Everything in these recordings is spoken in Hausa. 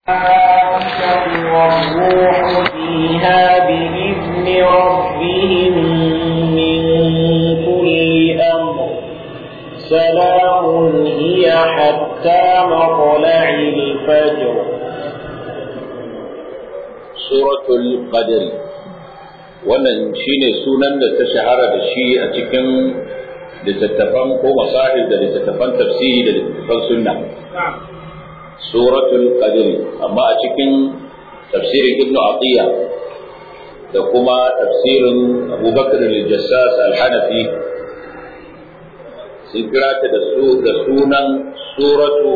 والروح فيها بإذن ربهم من كل أمر سلام هي حتى مطلع الفجر suratul qadr wannan shine sunan da ta shahara da shi a cikin littattafan ko masahib da littattafan tafsiri da littattafan sunna suratul qadr amma a cikin tafsirin ibnu atiya da kuma tafsirin abubakar al-jassas al-hanafi sun kira ta da su da sunan suratu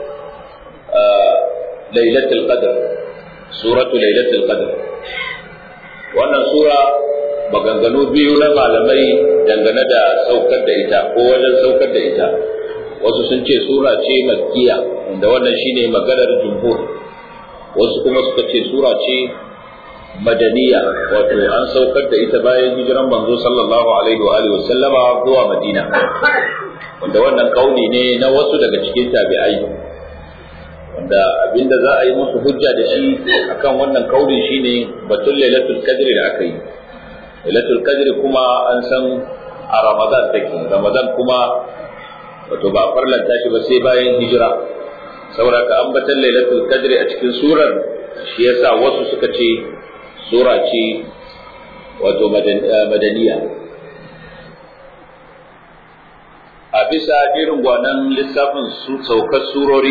lailatul qadr suratu lailatul qadr wannan sura maganganu biyu na malamai dangane da saukar da ita ko wajen saukar da ita wasu sun ce sura ce makkiya da wannan shine maganar jumhur wasu kuma suka ce sura ce madaniya wato an saukar da ita bayan hijiran manzo sallallahu alaihi wa alihi wasallama zuwa madina wanda wannan kauli ne na wasu daga cikin tabi'ai wanda abinda za a yi musu hujja da shi akan wannan kaulin shine batun lailatul qadri da aka yi lailatul qadri kuma an san a ramadan take ramadan kuma wato ba farlanta shi ba sai bayan hijira saboda ka ambatan lailatul qadri a cikin surar shi yasa wasu suka ce sura ce wato madaniya a bisa jerin gwanan lissafin saukar surori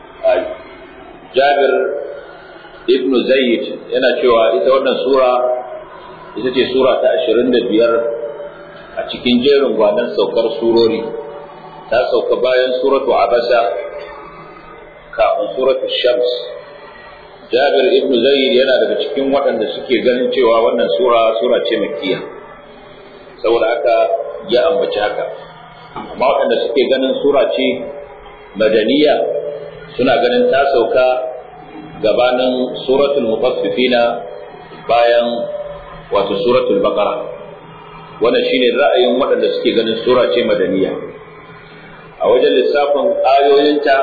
Jabir ibn Zayd yana cewa ita wannan sura ita ce sura ta 25 a cikin jerin gwanan saukar surori ta sauka bayan suratu Abasa kafin suratu Shams Jabir ibn Zayd yana daga cikin waɗanda suke ganin cewa wannan sura sura ce makkiya saboda haka ya ambaci haka amma waɗanda suke ganin sura ce madaniya suna ganin ta sauka gabanin suratul mutaffifina bayan wato suratul baqara wannan shine ra'ayin waɗanda suke ganin sura ce madaniya a wajen lissafin ayoyinta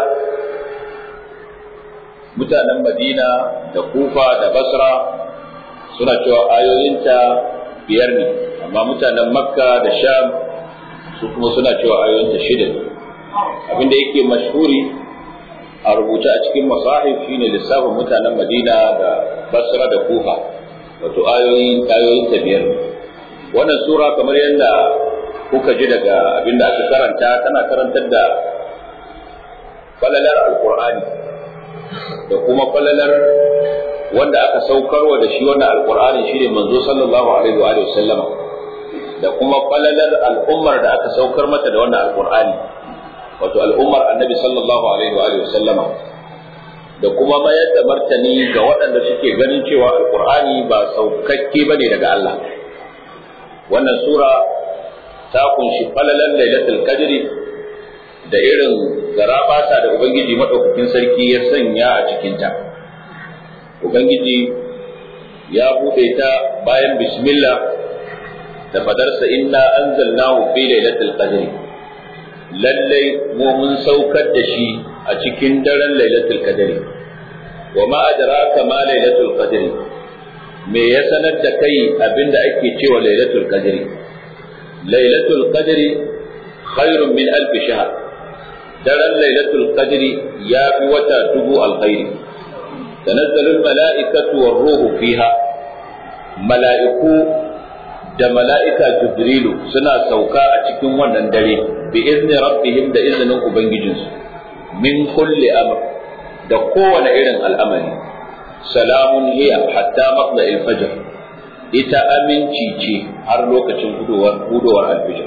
mutanen madina da kufa da basra suna cewa ayoyinta biyar ne amma mutanen makka da sham su kuma suna cewa ayoyinta shida ne abinda yake mashhuri a rubuce a cikin masahif shine lissafin mutanen Madina da Basra da Kufa wato ayoyin ayoyin ta biyar wannan sura kamar yadda kuka ji daga abinda aka karanta tana karantar da falalar alqur'ani da kuma falalar wanda aka saukarwa da shi wannan alqur'ani shine manzo sallallahu alaihi wa alihi wasallama da kuma falalar al'ummar da aka saukar mata da wannan alqur'ani wato al'ummar annabi sallallahu alaihi wa sallama da kuma mayar da martani ga waɗanda suke ganin cewa alkur'ani ba saukakke ba ne daga Allah wannan sura ta kunshi falalan lailatul qadri da irin garabata da ubangiji madaukakin sarki ya sanya a cikinta ubangiji ya buɗe ta bayan bismillah da fadarsa inna anzalnahu fi lailatul qadri lallai mu mun saukar da shi a cikin daren lailatul qadri wa ma adraka ma lailatul qadri me ya sanar da kai abinda ake cewa lailatul qadri lailatul qadri khairun min alf shahr daren lailatul qadri ya fi wata dubu alkhairi tanazzalu almala'ikatu war-ruhu fiha mala'iku da mala'ika jibrilu suna sauka a cikin wannan dare bi izni rabbihim da izinin ubangijinsu min kulli amr da kowane irin al'amari salamun hiya hatta matla al-fajr ita aminci ce har lokacin hudowar hudowar al-fajr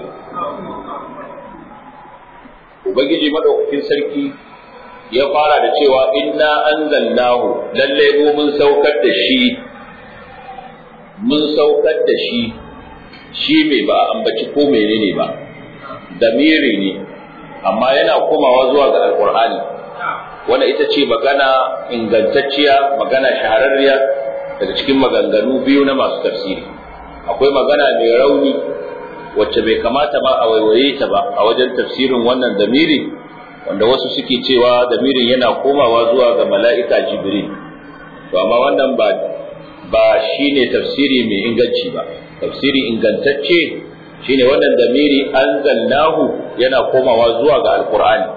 ubangiji madaukakin sarki ya fara da cewa inna anzalnahu lalle mu mun saukar da shi mun saukar da shi shi mai ba ambaci ko menene ba damiri ne amma yana komawa zuwa ga alkur'ani wanda ita ce magana ingantacciya magana shahararriya daga cikin maganganu biyu na masu tafsiri akwai magana mai rauni wacce bai kamata ba a waiwaye ta ba a wajen tafsirin wannan damiri wanda wasu suke cewa damirin yana komawa zuwa ga mala'ika jibril to amma wannan ba ba shine tafsiri mai inganci ba tafsiri ingantacce shine wannan damiri anzalnahu yana komawa zuwa ga alqur'ani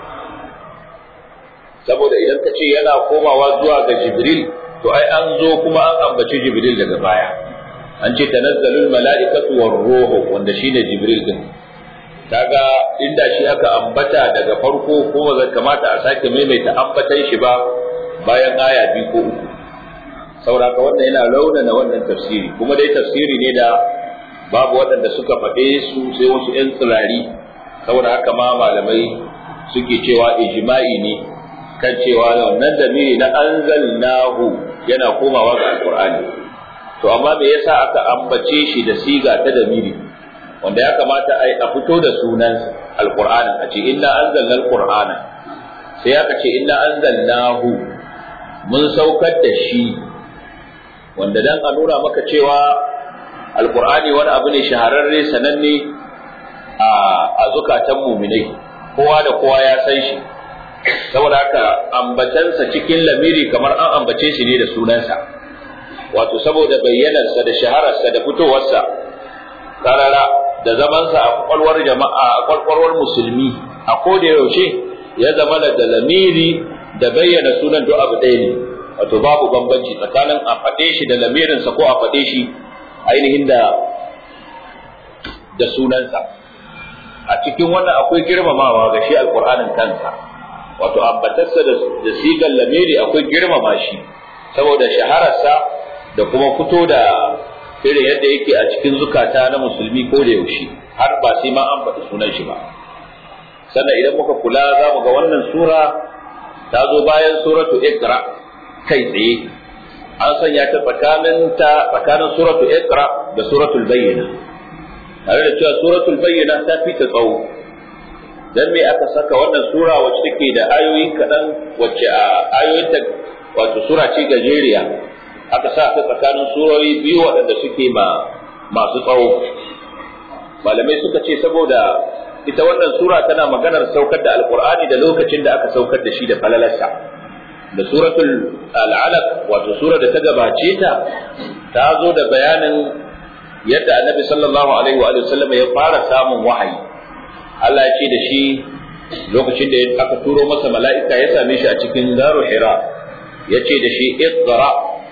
saboda idan ka ce yana komawa zuwa ga jibril to ai an zo kuma an ambaci jibril daga baya an ce tanazzalul mala'ikatu war ruhu wanda shine jibril din kaga inda shi aka ambata daga farko kuma zai kamata a sake maimaita ambatan shi ba bayan aya biyu ko uku saboda wannan yana raunana wannan tafsiri kuma dai tafsiri ne da babu waɗanda suka faɗe su sai wasu 'yan tsirari saboda haka ma malamai suke cewa ijma'i ne kan cewa wannan damiri na anzalnahu yana komawa ga alqur'ani to amma me yasa aka ambace shi da siga ta damiri wanda ya kamata a fito da sunan alqur'ani a ce inna anzalna alqur'ana sai aka ce inna anzalnahu mun saukar da shi wanda dan a nuna maka cewa alqur'ani wani abu ne shahararre sananne a zukatan muminai kowa da kowa ya san shi saboda haka ambatansa cikin lamiri kamar an ambace shi ne da sunansa wato saboda bayyanarsa da shahararsa da fitowarsa karara da zamansa a kwakwalwar jama'a a kwakwalwar musulmi a koda yaushe ya zama da lamiri da bayyana sunan duk abu ɗaya ne wato babu bambanci tsakanin a faɗe shi da lamirinsa ko a faɗe shi ainihin da da sunansa a cikin wannan akwai girmamawa ga shi alƙur'anin kansa wato ambatarsa da sigar lamiri akwai girmama shi saboda shahararsa da kuma fito da irin yadda yake a cikin zukata na musulmi ko da yaushe har ba sai ma an faɗi sunan shi ba sannan idan muka kula za mu ga wannan sura ta zo bayan suratu ikra kai tsaye an sanya ta tsakanin ta tsakanin suratu ikra da suratul bayyina tare da cewa suratul bayyina ta fi ta tsawo dan me aka saka wannan sura wacce take da ayoyi kaɗan wacce a ayoyinta wato sura ce gajeriya aka sa ta tsakanin surori biyu waɗanda suke ma masu tsawo malamai suka ce saboda ita wannan sura tana maganar saukar da alqur'ani da lokacin da aka saukar da shi da falalarsa da suratul al'alaq wato sura da ta gabace ta ta zo da bayanin yadda annabi sallallahu alaihi wa sallam ya fara samun wahayi Allah ya ce da shi lokacin da aka turo masa mala'ika ya same shi a cikin garu hira ya ce da shi iqra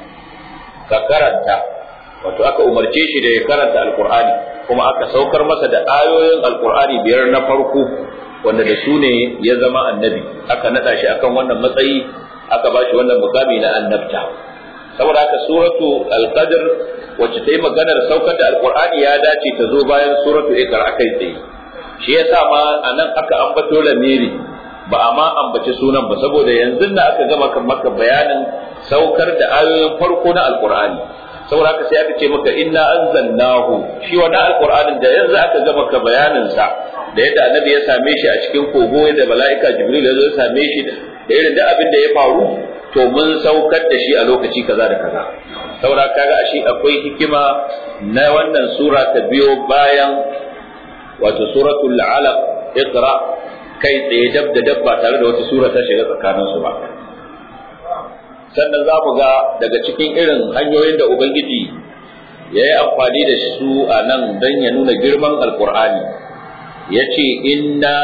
ka karanta wato aka umarce shi da ya karanta alqur'ani kuma aka saukar masa da ayoyin alqur'ani biyar na farko wanda da su ne ya zama annabi aka nada shi akan wannan matsayi aka ba shi wannan mukami na annabta saboda haka suratu al-qadr wacce ta yi maganar saukar da alqur'ani ya dace ta zo bayan suratu ikra akai tsaye shi yasa ma anan aka ambato lamiri ba a ma ambaci sunan ba saboda yanzu da aka gama kan maka bayanin saukar da ayoyin farko na alqur'ani saboda haka sai aka ce maka inna anzalnahu shi wannan alqur'anin da yanzu aka gama ka bayanin sa da yadda annabi ya same shi a cikin kogo da mala'ika jibril ya zo ya same shi da irin da abin da ya faru to mun saukar da shi a lokaci kaza da kaza saboda kaga ashe akwai hikima na wannan sura ta biyo bayan wato suratul alaq iqra kai tsaye dab da dab ba tare da wata sura ta shiga tsakanin su ba sannan za mu ga daga cikin irin hanyoyin da ubangiji ya yi amfani da su a nan don ya nuna girman alkur'ani ya ce inna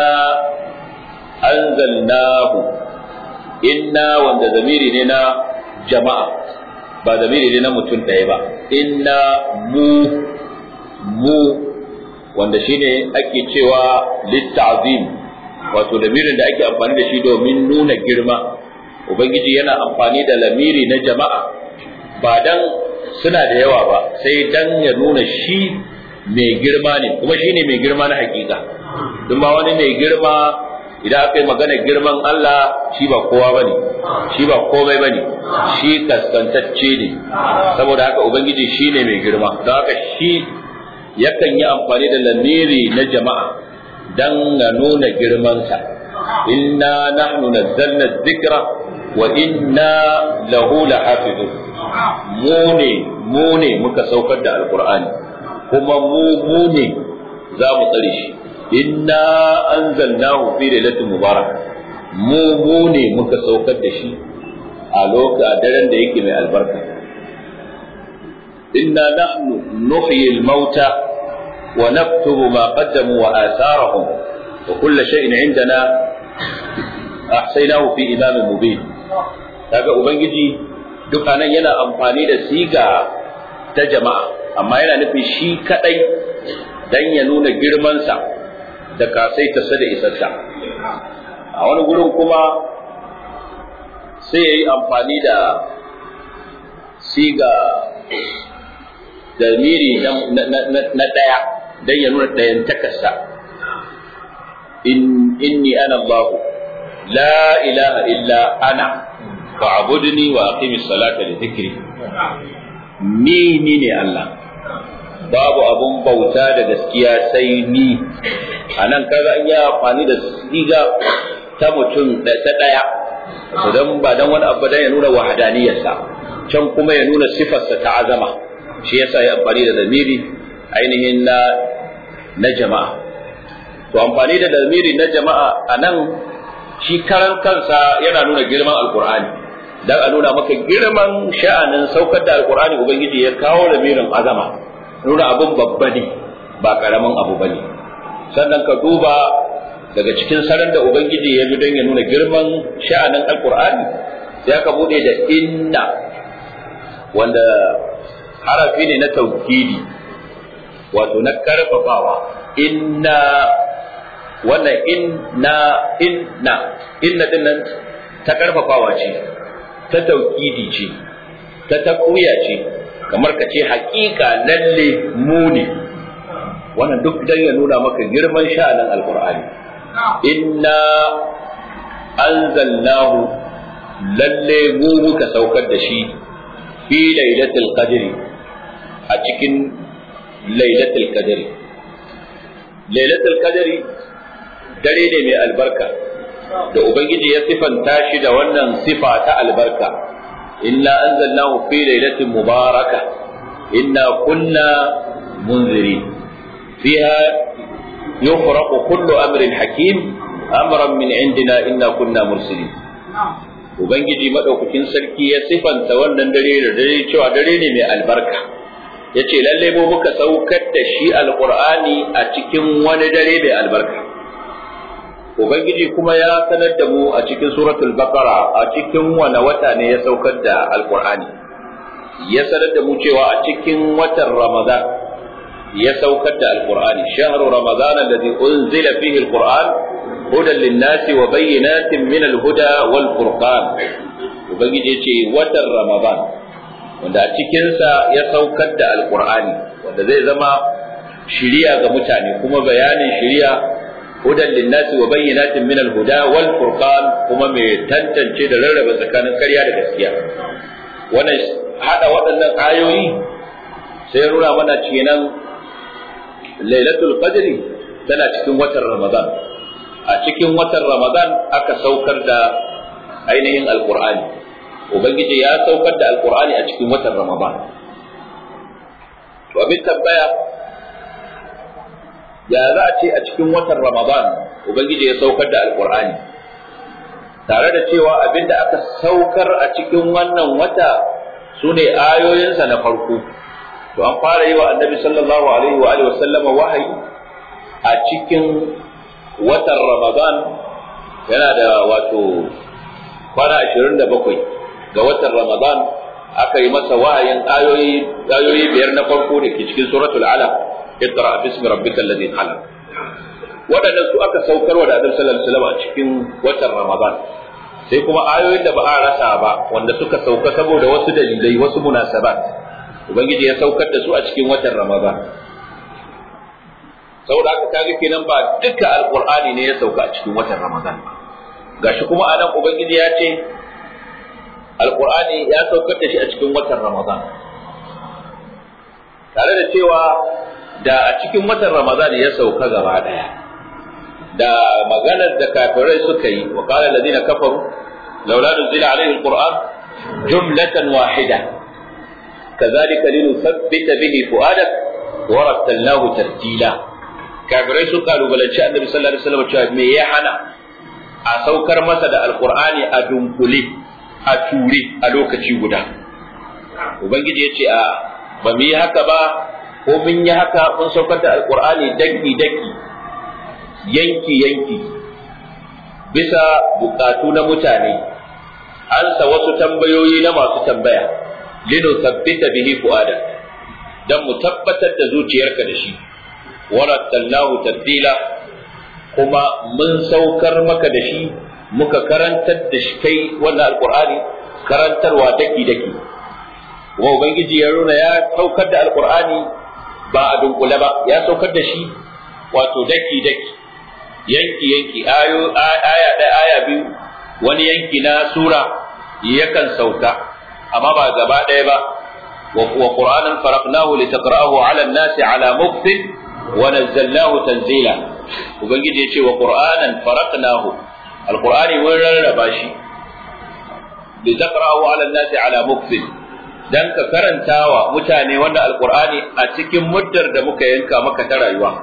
anzalnahu inna wanda zamiri ne na jama'a ba zamiri ne na mutum ɗaya ba inna mu mu wanda shine ake cewa litta'zim wato lamirin da ake amfani da shi domin nuna girma ubangiji yana amfani da lamiri na jama'a ba dan suna da yawa ba sai dan ya nuna shi mai girma ne kuma shine mai girma na hakika don ba wani mai girma idan aka yi magana girman Allah shi ba kowa ba ne shi ba komai ba ne shi kaskantacce ne saboda haka ubangiji shi ne mai girma don haka shi yakan yi amfani da lamiri na jama'a don na nuna girmansa inna nahnu nazzalna dhikra wa inna lahu lahafizun mu ne mu ne muka saukar da alqur'ani kuma mu mu ne za mu tsare shi inna anzalnahu fi lailatin mubarak mu mu ne muka saukar da shi a a lokacin daren da yake mai albarka inna nahnu nuhyi al-mauta wa naktubu ma qaddamu wa atharahum wa kull shay'in indana ahsaynahu fi imamin mubin kaga ubangiji duk anan yana amfani da siga ta jama'a amma yana nufin shi kadai dan ya nuna girmansa da kasaitarsa da isarsa a wani gurin kuma sai ya yi amfani da siga da miri na ɗaya don ya nuna ɗayan takarsa inni ana Allah la ilaha illa ana fa'budni wa aqimis salata li dhikri ni ni ne Allah babu abun bauta da gaskiya sai ni a nan kaga an yi amfani da siga ta mutum ta ɗaya idan ba dan wani abu dan ya nuna wahadaniyarsa can kuma ya nuna sifarsa ta azama shi yasa ya amfani da damiri ainihin na na jama'a to amfani da damiri na jama'a a nan shi karan kansa yana nuna girman alkur'ani dan a nuna maka girman sha'anin saukar da alkur'ani ubangiji ya kawo lamirin azama nuna abin babba ne ba karamin abu bane sannan ka duba daga cikin sanar da ubangiji ya bi don ya nuna girman sha'anin alkur'ani sai aka bude da inna wanda harafi ne na taukidi wato na karfafawa inna wannan inna inna inna din nan ta karfafawa ce ta taukidi ce ta takuya ce kamar ka ce haƙiƙa lalle mu ne wannan duk dan ya nuna maka girman sha'anin alqur'ani inna anzalnahu lalle mu muka saukar da shi fi lailatul qadri a cikin lailatul qadri lailatul qadri dare ne mai albarka da ubangiji ya sifanta shi da wannan sifa ta albarka inna anzalnahu fi lailatin mubaraka inna kunna munzirin fiha yufraqu kullu amrin hakim amran min indina inna kunna mursilin ubangiji madaukakin sarki ya sifanta wannan dare da dare cewa dare ne mai albarka yace lalle mu muka saukar da shi alqur'ani a cikin wani dare mai albarka Ubangiji kuma ya sanar da mu a cikin suratul Baqara a cikin wane wata ne ya saukar da Alƙur'ani. Ya sanar da mu cewa a cikin watan Ramadan ya saukar da Alƙur'ani. Shahru Ramadan alladhi unzila fihi Alqur'an hudan lin-nasi wa bayyinatin min al-huda wal furqan. Ubangiji ya ce watan Ramadan wanda a cikinsa ya saukar da Alƙur'ani wanda zai zama shiriya ga mutane kuma bayanin shiriya hudan linnasi wa bayyinatin min al-huda wal furqan kuma mai tantance da rarraba tsakanin ƙarya da gaskiya wannan hada waɗannan ayoyi sai nuna mana kenan lailatul qadri tana cikin watan ramadan a cikin watan ramadan aka saukar da ainihin alqur'ani ubangiji ya saukar da alqur'ani a cikin watan ramadan to abin tambaya ya za a ce a cikin watan Ramadan Ubangiji ya saukar da Alƙur'ani tare da cewa abinda aka saukar a cikin wannan wata su ne ayoyinsa na farko to an fara yi wa annabi sallallahu alaihi wa alihi wasallama wahayi a cikin watan Ramadan yana da wato kwana 27 ga watan Ramadan aka yi masa wahayin ayoyi ayoyi biyar na farko da ke cikin suratul alaq اقرا باسم ربك الذي خلق waɗannan su aka saukarwa da Annabi sallallahu alaihi wasallam a cikin watan Ramadan sai kuma ayoyin da ba a rasa ba wanda suka sauka saboda wasu dalilai wasu munasabat ubangiji ya saukar da su a cikin watan Ramadan saboda haka kaga kenan ba duka alqur'ani ne ya sauka a cikin watan Ramadan gashi kuma anan ubangiji ya ce alqur'ani ya saukar da shi a cikin watan Ramadan tare da cewa da a cikin watan Ramadan ya sauka gaba daya da maganar da kafirai suka yi wa qala alladhina kafaru laula nuzila alayhi alquran jumlatan wahida kadhalika linuthabbita bihi fuadak wa rattalnahu tartila kafirai sun kalubalanci annabi sallallahu alaihi wasallam cewa me ya hana a saukar masa da alqur'ani a dunkule a ture a lokaci guda ubangiji ya ce a ba mu yi haka ba ko mun yi haka mun saukar da alkur'ani daki daki yanki yanki bisa bukatu na mutane ansa wasu tambayoyi na masu tambaya lino tabbita bihi fuada dan mu tabbatar da zuciyarka da shi warattalnahu tabdila kuma mun saukar maka da shi muka karantar da shi kai wannan alqur'ani karantarwa daki daki wa ubangiji ya nuna ya saukar da alqur'ani ba a dunkule ba ya saukar da shi wato daki daki yanki yanki ayo aya ɗaya aya biyu wani yanki na sura yakan sauka amma ba gaba ɗaya ba wa qur'anan faraqnahu litaqra'ahu 'ala an-nasi 'ala mukthin wa nazzalnahu tanzila ubangiji yace wa qur'anan faraqnahu alqur'ani mun rarraba shi litaqra'ahu 'ala an-nasi 'ala mukthin dan ka karantawa mutane wanda alqur'ani a cikin muddar da muka yanka maka ta rayuwa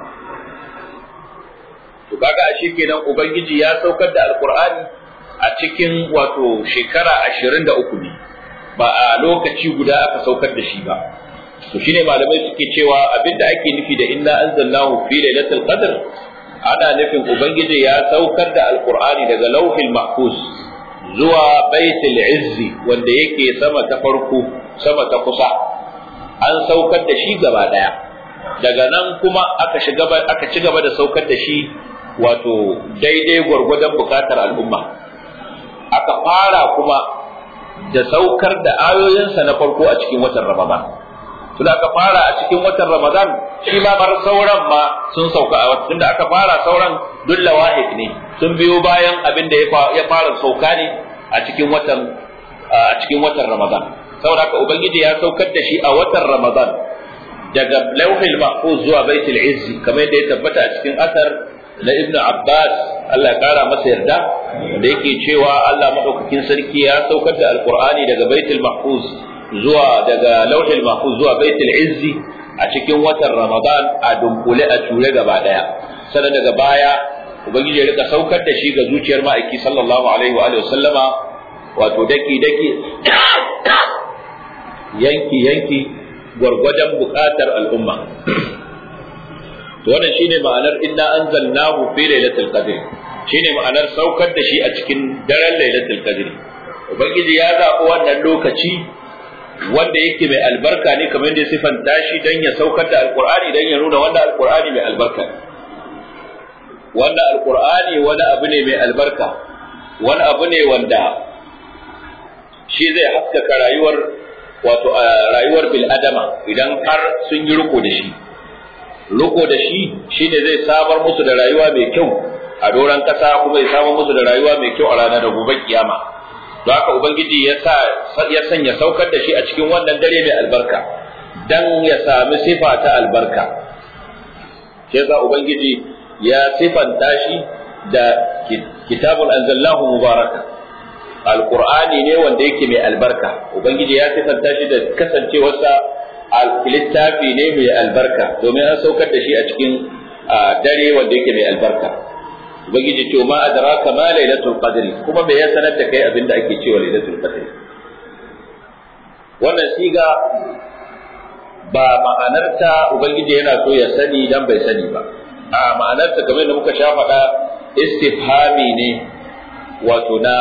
to kaga ashe kenan ubangiji ya saukar da alqur'ani a cikin wato shekara 23 ne ba a lokaci guda aka saukar da shi ba to shine malamai suke cewa abinda ake nufi da inna anzalnahu fi lailatul qadr ana nufin ubangiji ya saukar da alqur'ani daga lauhil mahfuz zuwa baitul izzi wanda yake sama ta farko sama ta kusa an saukar da shi gaba daya daga nan kuma aka shiga aka ci gaba da saukar da shi wato daidai gwargwadon bukatar al'umma aka fara kuma da saukar da ayoyinsa na farko a cikin watan ramadan tun aka fara a cikin watan ramadan shi ma bar sauran ma sun sauka a watan da aka fara sauran duk lawahid ne sun biyo bayan abin da ya fara sauka ne a cikin watan a cikin watan ramadan saboda haka ubangiji ya saukar da shi a watan ramadan daga lauhil mahfuz zuwa baitul izzi kamar yadda ya tabbata a cikin asar na Ibn Abbas Allah ya kara masa yarda da yake cewa Allah madaukakin sarki ya saukar da Alqur'ani daga Baitul Mahfuz zuwa daga Lauhul Mahfuz zuwa Baitul Izzi a cikin watan Ramadan a dunkule a ture gaba daya sannan daga baya ubangiji ya rika saukar da shi ga zuciyar ma'aiki sallallahu alaihi wa alihi sallama wato daki daki yanki yanki gwargwadon bukatar al'umma to wannan shine ma'anar inna anzalnahu fi lailatul qadr shine ma'anar saukar da shi a cikin daren lailatul qadr ubangiji ya zaɓi wannan lokaci wanda yake mai albarka ne kamar yadda sifanta shi dan ya saukar da alqur'ani dan ya nuna wanda alqur'ani mai albarka wanda alqur'ani wani abu ne mai albarka wani abu ne wanda shi zai haskaka rayuwar wato rayuwar bil adama idan har sun yi riko da shi riko da shi shine zai samar musu da rayuwa mai kyau a doron kasa kuma ya samar musu da rayuwa mai kyau a ranar gobe kiyama don haka ubangiji ya sa ya sanya saukar da shi a cikin wannan dare mai albarka dan ya sami sifa ta albarka shi yasa ubangiji ya sifanta shi da kitabun anzalnahu mubaraka alqur'ani ne wanda yake mai albarka ubangiji ya sifanta shi da kasancewarsa littafi ne mai albarka domin an saukar da shi a cikin dare wanda yake mai albarka ubangiji ce ma adraka ma lailatul qadri kuma me ya sanar da kai abinda ake cewa lailatul qadri wannan siga ba ma'anarta ubangiji yana so ya sani dan bai sani ba a ma'anarta kamar da muka sha faɗa istifhami ne wato na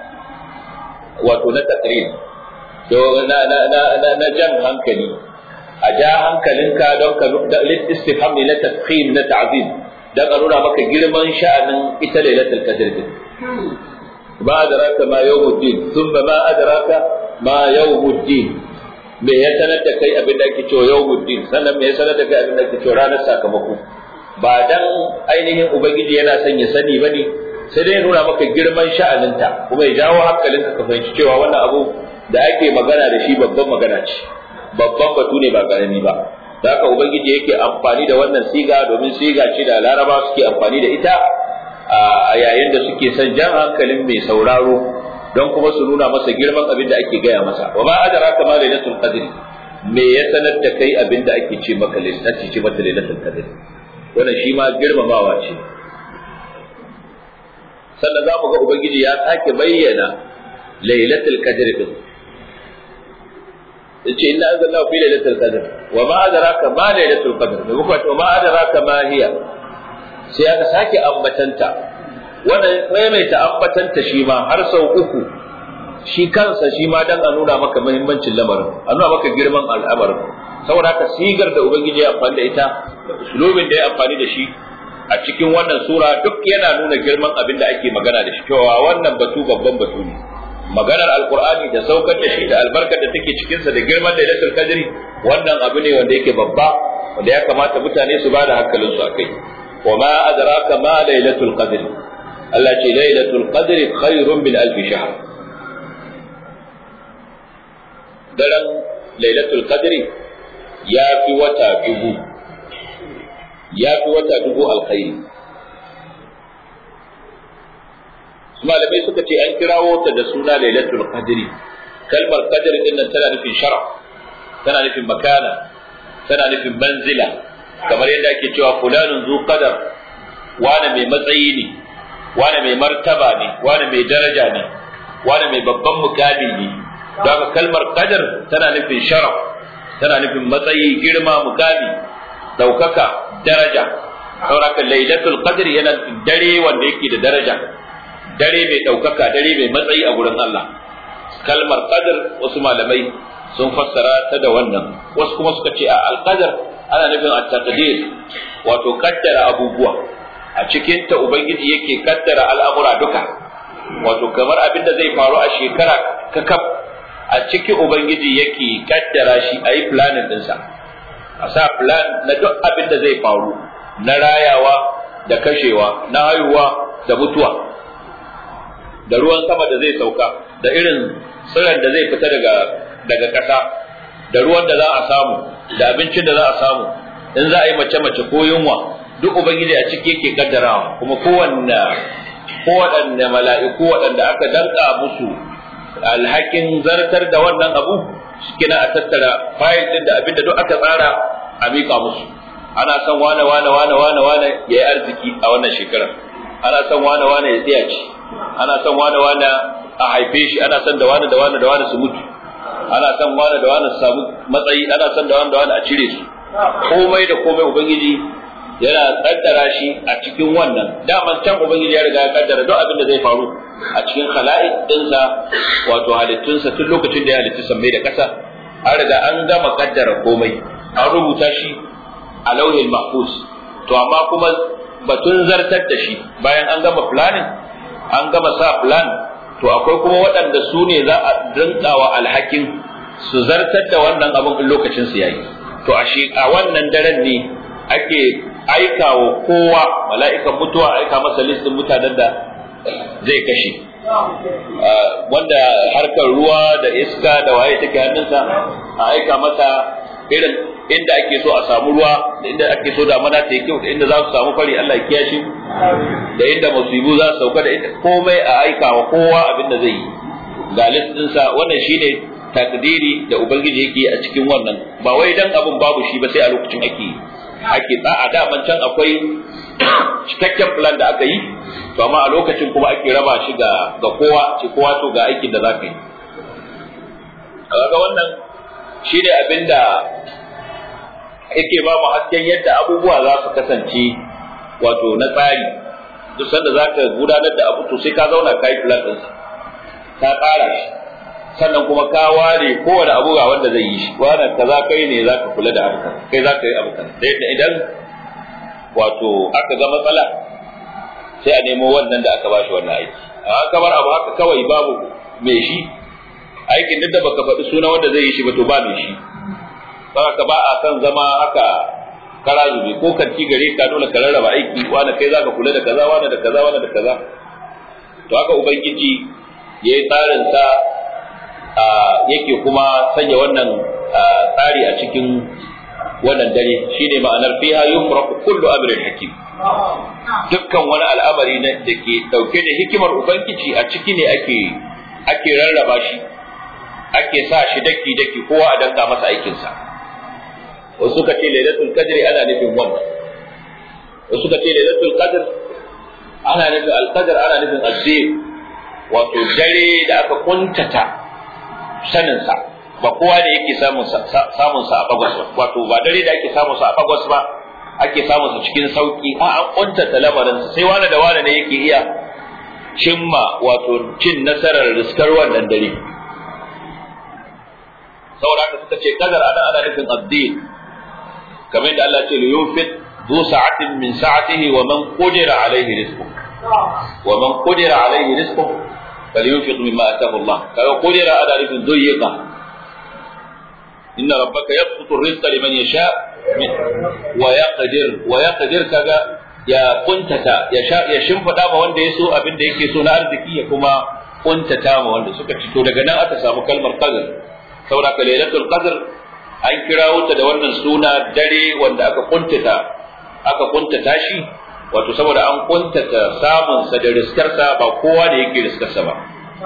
wato na takrir to na na na na jan hankali a ja hankalinka don ka istifham ne na tafkhim na ta'zim dan a nuna maka girman sha'anin ita lailatul qadr din ma adraka ma yawmuddin thumma ma adraka ma yawmuddin me ya sanar da kai abin da ake cewa yawmuddin sannan me ya sanar da kai abin da ake cewa ranar sakamako ba dan ainihin ubangiji yana son ya sani bane sai dai nuna maka girman sha'aninta kuma ya jawo hankalinka ka fahimci cewa wannan abu da ake magana da shi babban magana ce babban batu ne ba karami ba da haka ubangiji yake amfani da wannan siga domin siga ce da laraba suke amfani da ita a yayin da suke son jan hankalin mai sauraro don kuma su nuna masa girman abin da ake gaya masa wa ma adraka ma lailatul qadr me ya sanar da kai abin da ake ce maka lailatul ce mata lailatul qadr wannan shi ma girmamawa ce sannan za mu ga ubangiji ya sake bayyana lailatul qadr din yace inna anzalnahu fi lailatul qadr wa ma adraka ma lailatul qadr da kuma wa ma adraka ma hiya sai aka sake ambatanta wannan maimaita ambatanta shi ma har sau uku shi kansa shi ma dan a nuna maka muhimmancin lamarin a nuna maka girman al'amarin saboda haka sigar da ubangiji ya amfani da ita da usulubin da ya amfani da shi a cikin wannan sura duk yana nuna girman abin da ake magana da shi cewa wannan batu babban batu ne maganar alkur'ani da saukar da shi da albarkar da take cikinsa da girman lailatul qadri wannan abu ne wanda yake babba wanda ya kamata mutane su ba da hankalin su akai wa ma adraka ma lailatul qadri Allah ce lailatul qadri khairun min alf shahr daren lailatul qadri ya fi wata dubu ya fi wata dubu alkhairi malamai suka ce an kirawo ta da suna lailatul qadri kalmar qadr din nan tana nufin sharaf tana nufin makana tana nufin manzila kamar yadda ake cewa fulanun zu qadar wani mai matsayi ne wani mai martaba ne wani mai daraja ne wani mai babban mukami ne don haka kalmar qadar tana nufin sharaf tana nufin matsayi girma mukami daukaka daraja sauraka lailatul qadri yana dare wanda yake da daraja dare mai ɗaukaka dare mai matsayi a gurin Allah kalmar qadar wasu malamai sun fassara ta da wannan wasu kuma suka ce a alqadar ana nufin at-taqdir wato kaddara abubuwa a cikin ta ubangiji yake kaddara al'amura duka wato kamar abin da zai faru a shekara kakaf a cikin ubangiji yake kaddara shi a yi planning ɗinsa a sa plan na duk abin da zai faru na rayawa da kashewa na haihuwa da mutuwa da ruwan sama da zai sauka da irin tsiron da zai fita daga daga ƙasa da ruwan da za a samu da abincin da za a samu in za a yi mace-mace ko yunwa duk ubangiji a ciki yake kaddarawa kuma kowanne kowaɗanne mala'iku waɗanda aka danka musu alhakin zartar da wannan abu kina a tattara fayil din da abin da duk aka tsara a miƙa musu ana son wane wane wane wane wane ya yi arziki a wannan shekarar ana son wane wane ya tsaya ci ana son wane wane a haife shi ana son da wane da wane da wane su mutu ana son wane da wane su samu matsayi ana son da wane da wane a cire su komai da komai ubangiji yana kaddara shi a cikin wannan daman can ubangiji ya riga ya kaddara duk abin da zai faru a cikin khala'iq dinsa wato halittunsa tun lokacin da ya halitta sammai da ƙasa an riga an gama kaddara komai an rubuta shi a lauhin mahfuz to amma kuma batun zartar da shi bayan an gama planning an gama sa plan to akwai kuma waɗanda su ne za a rinkawa alhakin su zartar da wannan abin in lokacin su yayi to a shi a wannan daren ne ake aika wa kowa mala'ikan mutuwa aika masa listin mutanen da zai kashe wanda harkar ruwa da iska da waye take hannunsa a aika masa irin inda ake so a samu ruwa da inda ake so damana ta yi kyau da inda za su samu fari Allah ya kiyashi da inda musibu za su sauka da inda komai a aika wa kowa abin da zai yi ga listinsa wannan shine takdiri da ubangiji yake a cikin wannan ba wai dan abin babu shi ba sai a lokacin ake ake a daman can akwai cikakken plan da aka yi to amma a lokacin kuma ake raba shi ga ga kowa ce kowa to ga aikin da zaka yi kaga wannan shine abin da yake ba mu hasken yadda abubuwa za su kasance wato na tsari duk sanda zaka gudanar da abu to sai ka zauna kai plan din ka tsara shi sannan kuma ka ware kowane abu ga wanda zai yi shi wannan kaza kai ne zaka kula da harkar kai zaka yi abu kaza idan wato aka ga matsala sai a nemo wannan da aka bashi wannan aiki amma kamar abu haka kawai babu mai shi aikin duk da baka faɗi suna wanda zai yi shi ba to ba mai shi saboda ba a kan zama haka kara zube ko kanti gare ka dole ka rarraba aiki wani kai zaka kula da kaza wani da kaza wani da kaza to haka ubangiji yayi tsarin sa yake kuma sanya wannan tsari a cikin wannan dare shine ma'anar fiha yufraqu kullu amrin hakim dukkan wani al'amari na da ke dauke da hikimar ubangiji a ciki ne ake ake rarraba shi ake sa shi daki daki kowa a danka masa aikin sa wasu suka ce lailatul qadri ana nufin wannan wasu suka ce lailatul qadr ana nufin al-qadr ana nufin azzir wato dare da aka kuntata saninsa ba kowa da yake samun sa a bagwas ba wato ba dare da ake samun sa a bagwas ba ake samun sa cikin sauki a an kuntata lamarin sai wani da wani ne yake iya cimma wato cin nasarar riskar wannan dare saboda haka suka ce kadar ana ana nufin addin kamar da Allah ce li yunfiq du sa'atin min sa'atihi wa man qadira alayhi rizquhu wa man qadira alayhi rizquhu falyunfiq mimma ataahu Allah kaga qadira ana nufin duyqa inna rabbaka yabsutu ar-rizqa liman yasha wa yaqdir wa yaqdir kaga ya kuntata ya sha ya shimfida ma wanda ya so abin da yake so na arziki ya kuma kuntata ma wanda suka ci to daga nan aka samu kalmar qadr saboda ka lailatul qadr an kirawo ta da wannan suna dare wanda aka kuntata aka kuntata shi wato saboda an kuntata samun sa da riskarsa ba kowa da yake riskarsa ba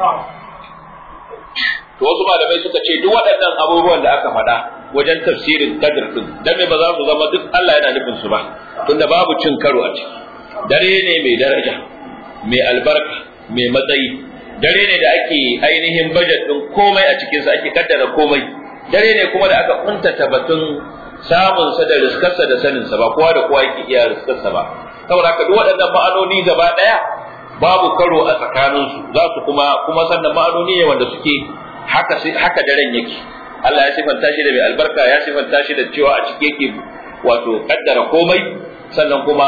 to wasu malamai suka ce duk waɗannan abubuwan da aka faɗa wajen tafsirin qadr din dan me ba za su zama duk Allah yana nufin su ba tunda babu cin karo a ciki dare ne mai daraja mai albarka mai matsayi dare ne da ake ainihin budget din komai a cikinsa ake kaddara komai dare ne kuma da aka kuntata batun samun sa da riskarsa da sanin sa ba kowa da kowa yake iya riskarsa ba saboda haka duk waɗannan ma'anoni gaba ɗaya babu karo a tsakanin su za su kuma kuma sannan ma'anoni ne wanda suke haka haka daren yake Allah ya sifanta shi da mai albarka ya sifanta shi da cewa a ciki yake wato kaddara komai sannan kuma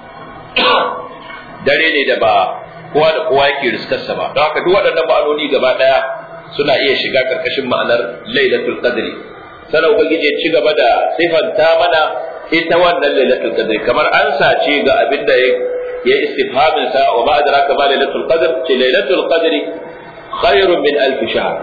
dare ne da ba kowa da kowa yake riskarsa ba don haka duk waɗannan ma'anoni gaba ɗaya suna iya shiga karkashin ma'anar lailatul qadri sanan ubangiji ci gaba da sifanta mana ita wannan lailatul qadri kamar an sace ga abin da ya istifhamin sa wa ma adraka ma lailatul qadr ce lailatul qadri khairun min alf shahr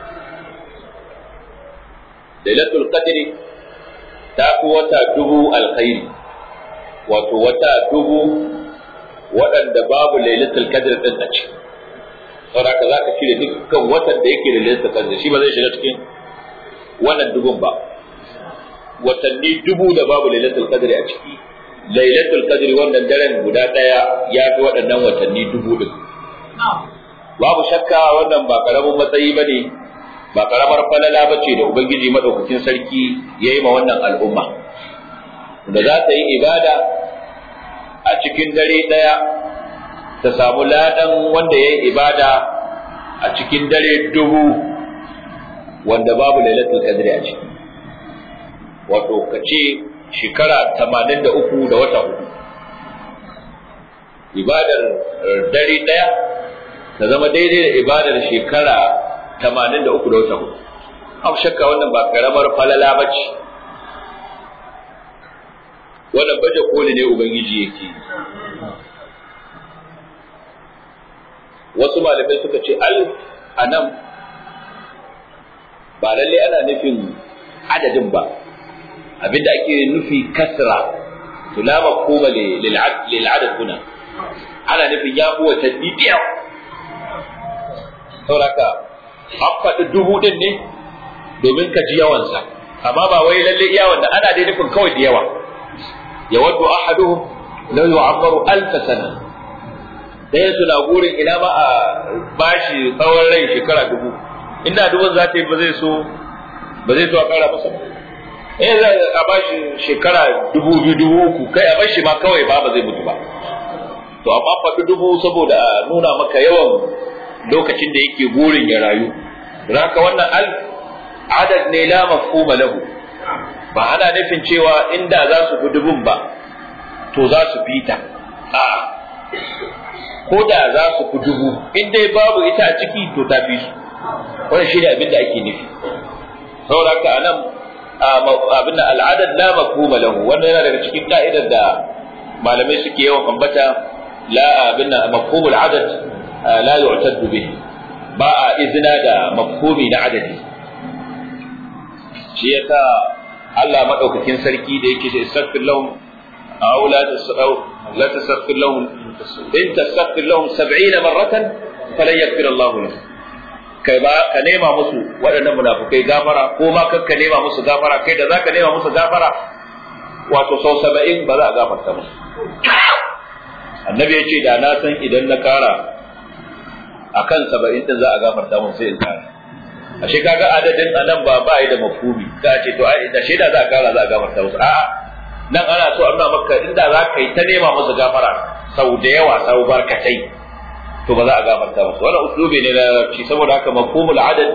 lailatul qadri ta fi wata dubu alkhairi wato wata dubu waɗanda babu lailatul qadr din a ciki saboda ka zaka cire dukkan watan da yake da lailatul qadr shi ba zai shiga cikin wannan dubun ba watanni dubu da babu lailatul qadr a ciki lailatul qadr wannan daren guda daya ya fi waɗannan watanni dubu din babu shakka wannan ba karamin matsayi bane ba karamar falala bace da ubangiji madaukakin sarki yayi ma wannan al'umma da za ta yi ibada a cikin dare ɗaya ta samu ladan wanda ya yi ibada a cikin dare dubu wanda babu lailatul qadri a ciki wato ka ce shekara tamanin da uku da wata hudu ibadar dare ɗaya ta zama daidai da ibadar shekara tamanin da uku da wata hudu abu shakka wannan ba karamar falala ba ce wannan baje koli ne ubangiji yake wasu malamai suka ce alif a nan ba lalle ana nufin adadin ba abinda ake nufi kasra to la mafhuma lil adad huna ana nufin ya fi watanni biyar sauraka an faɗi dubu ɗin ne domin ka ji yawansa amma ba wai lalle iya wanda ana dai nufin kawai da yawa yawaddu ahaduhum law yu'ammaru alf sana ɗayan suna gurin ina ma a bashi tsawon rai shekara dubu inda dubun za ta yi ba zai so ba zai so a ƙara masa eh za a bashi shekara dubu biyu dubu uku kai a bashi ma kawai ba ba zai mutu ba to amma faɗi dubu saboda a nuna maka yawan lokacin da yake gurin ya rayu haka wannan alf adad ne la mafhuma lahu ba ana nufin cewa inda za su fi dubun ba to za su fi ta a ko da za su fi dubu in dai babu ita a ciki to ta fi su wannan shi ne abin da ake nufi saboda haka anan abin da al'adad la mafhuma lahu wannan yana daga cikin ka'idar da malamai suke yawan ambata la abin da mafhumul adad la yu'taddu bihi ba a izina da mafhumi na adadi shi yasa Allah madaukakin sarki da yake da istaghfir lahum aw la tasaw la tastaghfir lahum in tastaghfir lahum 70 marratan falan yaghfir Allah lahum kai ba ka nema musu waɗannan munafukai gafara ko ma ka nema musu gafara kai da zaka nema musu gafara wato sau 70 ba za a gafarta musu annabi ya ce da na san idan na kara akan saba'in din za a gafarta mun sai in kara ashe kaga adadin anan ba ba da mafhumi ka ce to ai da shaida za a kara za a gafarta musu a'a nan ana so amma maka inda za ka yi ta nema musu gafara sau da yawa sau barkatai to ba za a gafarta musu wannan uslubi ne na larabci saboda haka mafhumul adad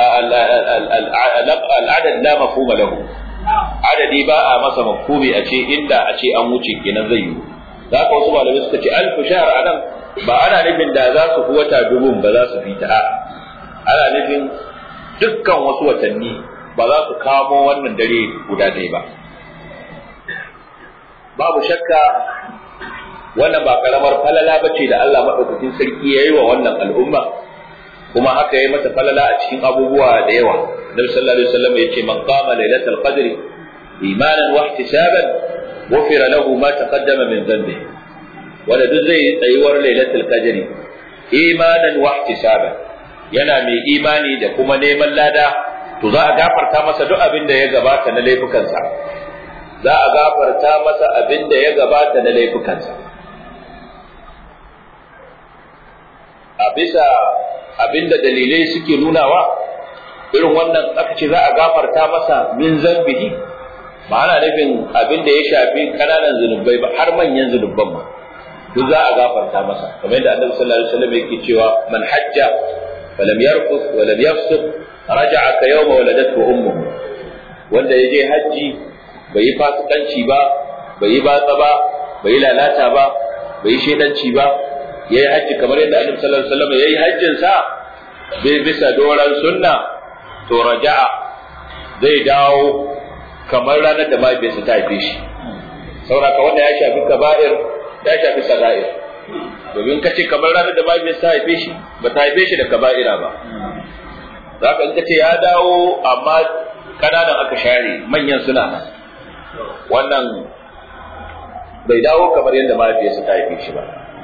al-adad la mafhuma lahu adadi ba a masa mafhumi a ce inda a ce an wuce kenan zai yi za ka wasu malamai suka ce alfu shahr anan ba ana nufin da za su fi wata dubun ba za su fi ta ana nufin dukkan wasu watanni ba za su kamo wannan dare guda ɗaya ba babu shakka wannan ba karamar falala ba ce da Allah maɗaukakin sarki ya yi wa wannan al'umma kuma haka ya yi mata falala a cikin abubuwa da yawa Nabi sallallahu alaihi wasallam ya ce man qama lailatul qadri imanan wa ihtisaban ghufira lahu ma taqaddama min dhanbi wanda duk zai tsayuwar lailatul qadri imanan wa ihtisaban yana mai imani da kuma neman lada to za a gafarta masa duk abin da ya gabata na laifukansa za a gafarta masa abin da ya gabata na laifukansa a bisa abin da dalilai suke nunawa irin wannan aka ce za a gafarta masa min zambihi ba ana nufin abin da ya shafi kananan zunubai ba har manyan zunuban ma duk za a gafarta masa kamar yadda annabi sallallahu alaihi wasallam yake cewa man hajja falam yarfus wa lam yafsuq raja'a ka yawma waladatu ummuhu wanda ya je hajji bai yi fasikanci ba bai yi batsa ba bai yi lalata ba bai yi shedanci ba yayi hajji kamar yadda annabi sallallahu alaihi wasallam yayi hajjin sa bai bisa doran sunna to raja'a zai dawo kamar ranar da mahaifiyarsa ta haife shi sauraka wanda ya shafi kaba'ir ya shafi saga'ir domin ka ce kamar ranar da mahaifiyarsa ta haife shi ba ta haife shi da kaba'ira ba za ka in ka ce ya dawo amma kananan aka share manyan suna nan wannan bai dawo kamar yadda mahaifiyarsa ta haife shi ba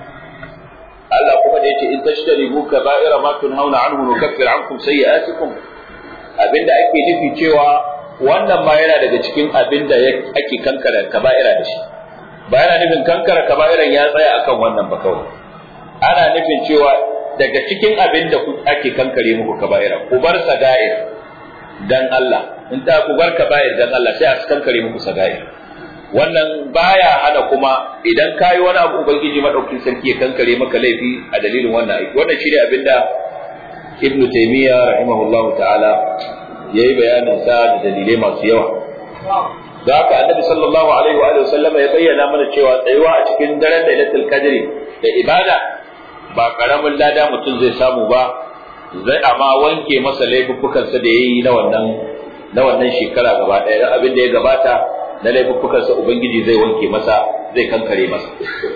Allah kuma da yace in tashtaribu kaba'ira ma tunhauna anhu nukaffir ankum sayyi'atikum abinda ake nufi cewa wannan ma yana daga cikin abinda ake kankara kaba'ira da shi ba yana nufin kankara kaba'iran ya tsaya akan wannan ba kawai ana nufin cewa daga cikin abinda ake kankare muku kaba'ira ku bar saga'ir dan Allah in ta ku bar kaba'ir dan Allah sai a kankare muku saga'ir wannan baya hana kuma idan kayi wani abu ubangiji madaukin sarki ya kankare maka laifi a dalilin wannan aiki wannan shine abinda ibn taymiya rahimahullahu ta'ala yayi bayanin sa da dalilai masu yawa da haka annabi sallallahu alaihi wa sallama ya bayyana mana cewa tsayuwa a cikin daren lailatul qadri da ibada ba karamin lada mutum zai samu ba zai amma wanke masa laifuffukansa da yayi na wannan na wannan shekara gaba ɗaya abin da ya gabata na laifuffukansa Ubangiji zai wanke masa zai kankare masa.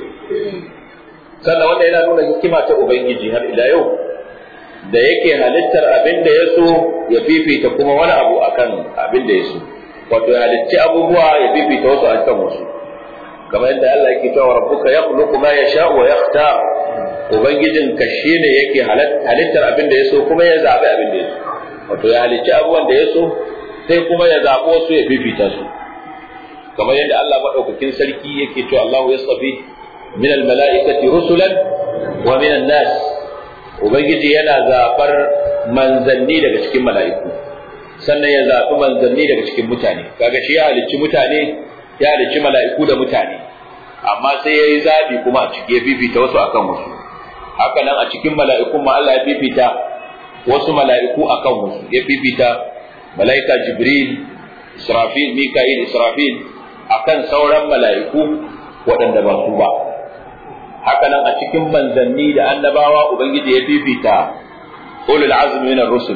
Sannan wanda yana nuna hikima ta Ubangiji har ila yau da yake halittar abin da ya so ya fifita kuma wani abu akan abin da ya so. Wato ya halicci abubuwa ya fifita wasu akan wasu. Kamar yadda Allah yake cewa rabbuka yakhluqu ma yasha'u wa yakhtar. Ubangijin ka shine yake halittar abin da ya so kuma ya zabi abin da ya so. Wato ya halicci abubuwan da ya so sai kuma ya zaɓo su ya fifita su. kamar yadda Allah madaukakin sarki yake cewa Allah ya tsafi min almala'ikati rusulan wa min nas ubangiji yana zafar manzanni daga cikin mala'iku sannan ya zafi manzanni daga cikin mutane kaga shi ya halicci mutane ya halicci mala'iku da mutane amma sai ya yi zaɓi kuma a ciki ya fifita wasu akan wasu haka nan a cikin mala'ikun ma Allah ya fifita wasu mala'iku akan wasu ya fifita mala'ika jibril israfil mika'il israfil akan sauran mala'iku waɗanda ba su ba. Haka nan a cikin manzanni da annabawa Ubangiji ya fifita ulul azmi min rusul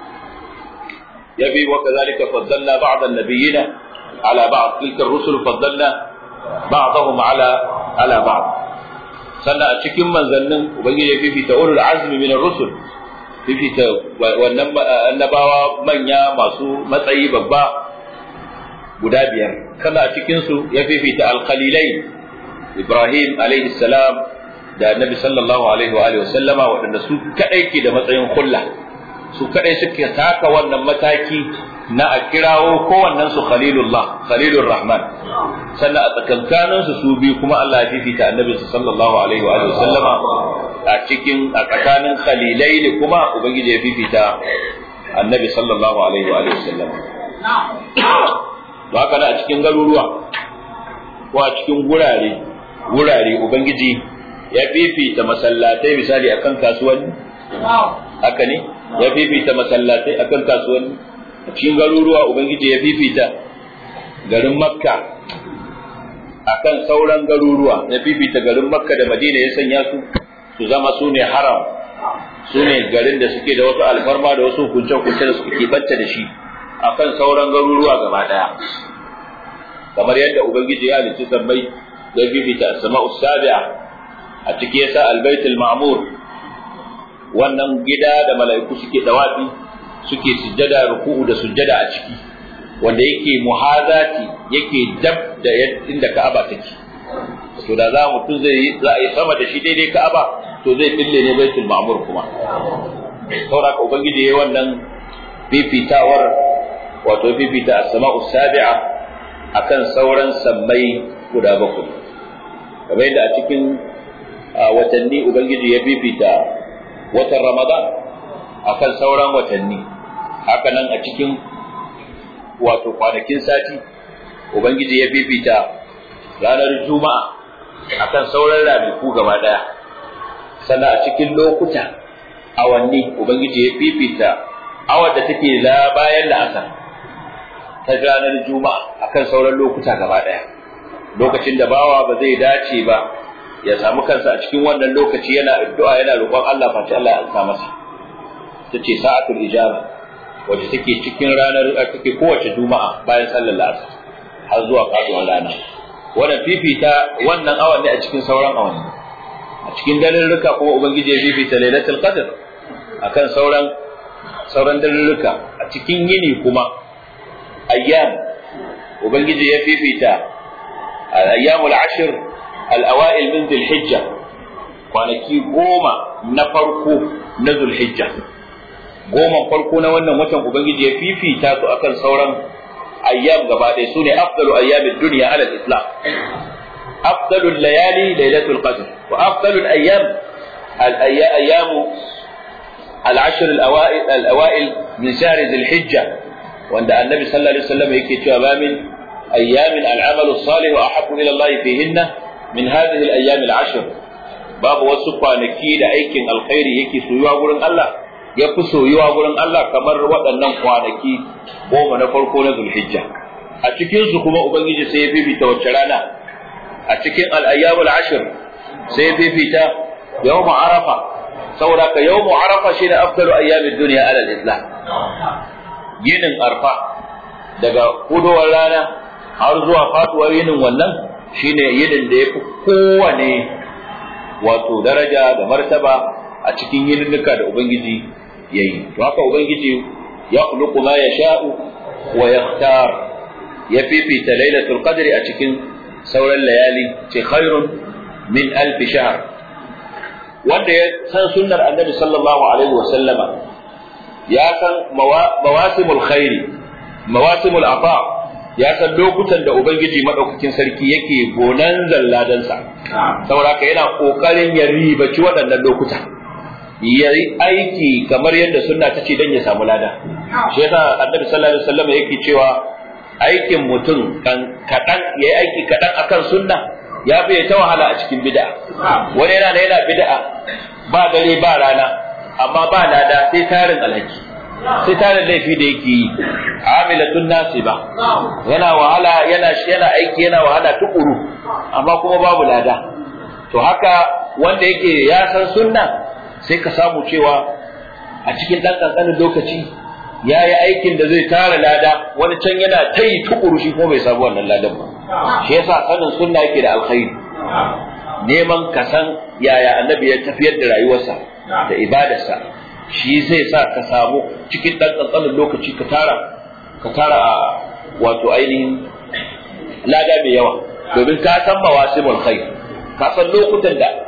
ya bi wa kazalika faddalna ba'd an-nabiyina ala ba'd tilka ar-rusul faddalna ba'dahum ala ala ba'd sannan a cikin manzannin Ubangiji ya fifita ulul azmi min rusul fifita wannan annabawa manya masu matsayi babba guda biyar kana a cikinsu ya fifita alkhalilai ibrahim alaihi salam da annabi sallallahu alaihi wa sallama waɗanda su kaɗai ke da matsayin kulla su kadai suke taka wannan mataki na a kirawo kowannen su khalilullah khalilur rahman sannan a tsakankanin su su biyu kuma Allah ya fifita annabi sallallahu alaihi wa sallama a cikin a tsakanin khalilai ne kuma ubangiji ya fifita annabi sallallahu alaihi wa sallama to haka da a cikin garuruwa ko a cikin gurare gurare ubangiji ya fifita masallatai misali akan kasuwanni haka ne ya fifita masallatai akan kasuwanni a cikin garuruwa ubangiji ya fifita garin makka akan sauran garuruwa ya fifita garin makka da madina ya sanya su su zama su ne haram su ne garin da suke da wasu alfarma da wasu hukunce-hukunce da suke keɓanta da shi akan sauran garuruwa gaba daya kamar yadda ubangiji ya halicci sammai ya fifita sama'u sabi'a a ciki yasa albaitul ma'mur wannan gida da mala'iku suke dawafi suke sujjada ruku'u da sujjada a ciki wanda yake muhazati yake dab da inda Ka'aba take to da za mutum zai za a yi sama da shi daidai Ka'aba to zai fille ne baitul ma'mur kuma saboda ubangiji yayi wannan fifitawar wato fifita as-sama'u sabi'a akan sauran sammai guda bakwai kamar yadda a cikin watanni ubangiji ya fifita watan ramadan akan sauran watanni haka nan a cikin wato kwanakin sati ubangiji ya fifita ranar juma'a akan sauran ranaku gaba daya sannan a cikin lokuta awanni ubangiji ya fifita awar da take la bayan la'asar ta ranar juma'a akan sauran lokuta gaba daya lokacin da bawa ba zai dace ba ya samu kansa a cikin wannan lokaci yana addu'a yana roƙon Allah face Allah ya alsa masa tace sa'atul ijaba wacce take cikin ranar take kowace juma'a bayan sallar asar har zuwa faduwar rana wannan fifita wannan awan ne a cikin sauran awanni a cikin dalilruka kuma ubangiji ya fifita lailatul qadr akan sauran sauran dalilruka a cikin yini kuma ayyam ubangiji ya fifita al-ayyamul ashr al-awail min dhil-hijja kwanaki goma na farko na dhul-hijja goma farko na wannan watan ubangiji ya fifita su akan sauran ayyam gaba ɗaya sune afdalu ayyamid dunya ala al-islam afdalu layali lailatul qadr wa afdalu al-ayyam al-ayyam al-ashr al-awail al-awail min shahr dhil-hijja wanda annabi sallallahu alaihi wasallam yake cewa ba min ayyamin al-amalu salih wa ahabbu ila Allah fihinna min hadhihi al-ayyam al-ashr babu wasu kwanaki da aikin alkhairi yake soyuwa gurin Allah ya fi soyuwa gurin Allah kamar waɗannan kwanaki goma na farko na Zulhijja a cikin su kuma ubangiji sai ya fifita wacce rana a cikin al-ayyam al-ashr sai ya fifita yawm arafa saboda ka yawm arafa shine afdalu ayyamid dunya ala al-islam yinin arfa daga hudowar rana har zuwa faduwar yinin wannan shine yinin da ya fi kowane wato daraja da martaba a cikin yininnuka da ubangiji ya yi to haka ubangiji ya khuluqu ma yasha'u wa yakhtar ya fifita lailatul qadri a cikin sauran layali ce khairun min alf shahr wanda ya san sunnar annabi sallallahu alaihi wa sallama ya san mawasimul khairi mawasimul afa ya san lokutan da ubangiji madaukakin sarki yake gonan zalladansa saboda haka yana kokarin ya ribaci waɗannan lokuta ya yi aiki kamar yadda sunna ta ce don ya samu lada shi yasa annabi sallallahu alaihi wasallam yake cewa aikin mutum kaɗan ya yi aiki kaɗan akan sunna ya fi ta wahala a cikin bid'a wani yana da yana bid'a ba dare ba rana amma ba lada sai tarin alhaki sai tarin laifi da yake yi amilatun nasiba yana wahala yana yana aiki yana wahala tukuru amma kuma babu lada to haka wanda yake ya san sunna sai ka samu cewa a cikin ɗan ƙanƙanin lokaci ya yi aikin da zai tara lada wani can yana ta yi tukuru shi ko bai samu wannan ladan ba shi yasa sanin sunna yake da alkhairi neman ka san yaya annabi ya tafiyar da rayuwarsa da ibadarsa shi zai sa ka samu cikin ɗan ƙanƙanin lokaci ka tara ka tara a wato ainihin lada mai yawa domin ka san mawasimul khair ka san lokutan da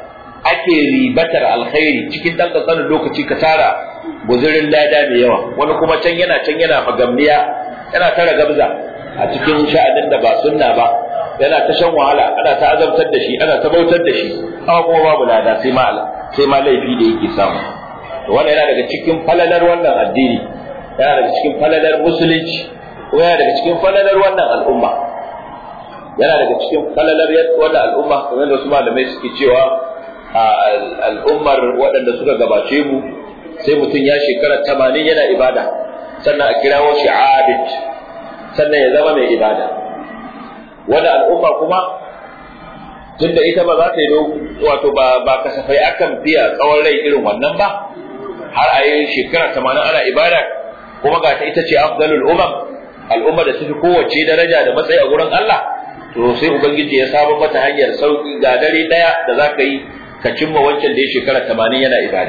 ake ribatar alkhairi cikin ɗan ƙanƙanin lokaci ka tara guzurin lada mai yawa wani kuma can yana can yana fagamniya yana tara gabza a cikin sha'anin da ba sunna ba yana ta shan wahala ana ta azabtar da shi ana ta bautar da shi amma kuma babu lada sai ma sai ma laifi da yake samu to wannan yana daga cikin falalar wannan addini yana daga cikin falalar musulunci ko yana daga cikin falalar wannan al'umma yana daga cikin falalar wannan al'umma kamar da wasu malamai suke cewa al'ummar waɗanda suka gabace mu sai mutum ya shekara tamanin yana ibada sannan a kirawo shi abid sannan ya zama mai ibada wani al'umma kuma tunda ita ba za ta yi wato ba ba kasafai akan fiya tsawon rai irin wannan ba har a yi shekara tamanin ana ibada kuma ga ta ita ce afdalul umam al'umma da tafi kowace daraja da matsayi a gurin Allah to sai ubangiji ya saba mata hanyar sauki ga dare daya da za ka yi ka cimma wancan da ya shekara tamanin yana ibada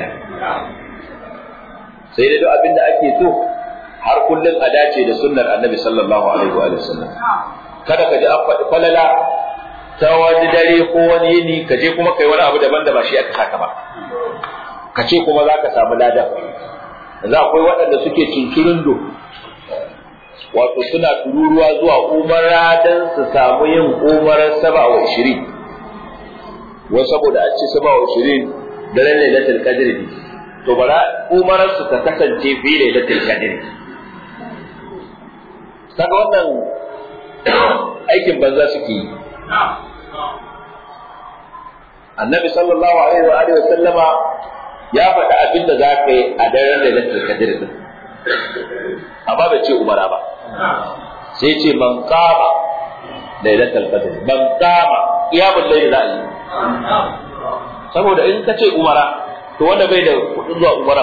sai dai duk abin da ake so har kullum a dace da sunnar annabi sallallahu alaihi wa sallam kada ka ji an faɗi falala ta wani dare ko wani yini ka je kuma kai wani abu daban da ba shi aka saka ba ka ce kuma za ka samu ladan yanzu akwai waɗanda suke cincirin do wato suna tururuwa zuwa umara don su samu yin umarar saba wa ishirin wai saboda an ce saba wa ishirin daren lailatul qadr ne to bara umarar su ta kasance fi lailatul qadr kaga wannan aikin banza suke yi annabi sallallahu alaihi wa alihi wa sallama ya faɗi abin da za ka yi a daren da lantar kadir din amma bai ce umara ba sai ce man kama lailatul qadr man kama qiyamul layl za a yi saboda in ka ce umara to wanda bai da kudin zuwa umara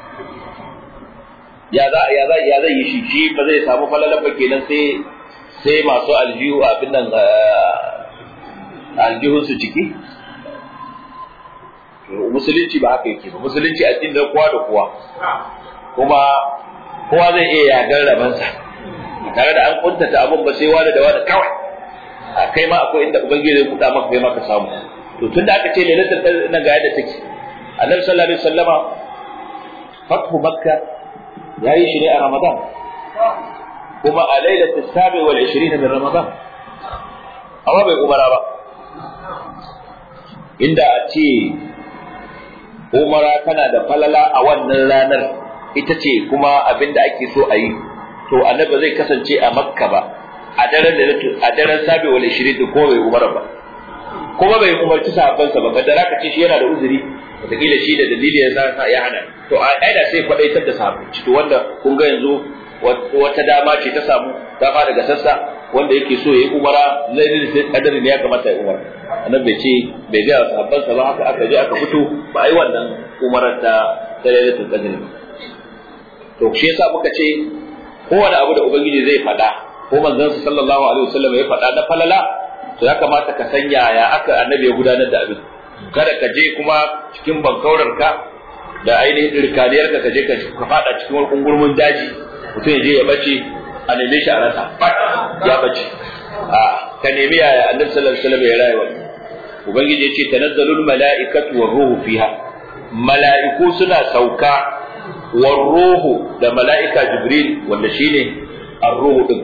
ya za ya za ya zai yi shi shi ba zai samu falalan ba kenan sai sai masu aljihu abin nan aljihun su ciki musulunci ba haka yake ba musulunci addini da kowa da kowa kuma kowa zai iya yagar rabansa tare da an kuntata abin ba sai wani da wani kawai a kai ma akwai inda ubangiji zai kuɗa maka kai ma ka samu to tun da aka ce lailatul qadr nan ga yadda take annabi sallallahu alaihi wasallama fathu makka yayi shi ne a ramadan kuma a lailatul sabi wal 20 min ramadan amma bai umara ba inda a ce umara tana da falala a wannan ranar ita ce kuma abin da ake so a yi to annabi zai kasance a makka ba a daren da a daren sabi wal 20 ko bai umara ba kuma bai umarci sahabbansa ba ba da raka ce shi yana da uzuri wataƙila shi da dalili ya sa ya hana to a aida sai kwadaitar da sahabbai to wanda kun ga yanzu wata dama ce ta samu ta fara daga sassa wanda yake so ya yi umara lailin sai kadari ne ya kamata ya umara annabi bai ce bai ga sahabban sa ba haka aka je aka fito ba ai wannan umarar ta ta lailatul qadr to shi yasa muka ce kowane abu da ubangiji zai faɗa ko manzon sa sallallahu alaihi wasallam ya faɗa na falala to ya kamata ka san yaya aka annabi ya gudanar da abin kada ka je kuma cikin bankaurar ka da ainihin irkaniyar ka je ka faɗa cikin wani kungurmin daji mutum ya je ya bace a neme shi a rasa ya bace a ka nemi yaya annabi sallallahu alaihi wasallam ya rayuwa ubangiji yace tanazzalul mala'ikatu war ruhu fiha mala'iku suna sauka war ruhu da mala'ika jibril wanda shine ar-ruhu din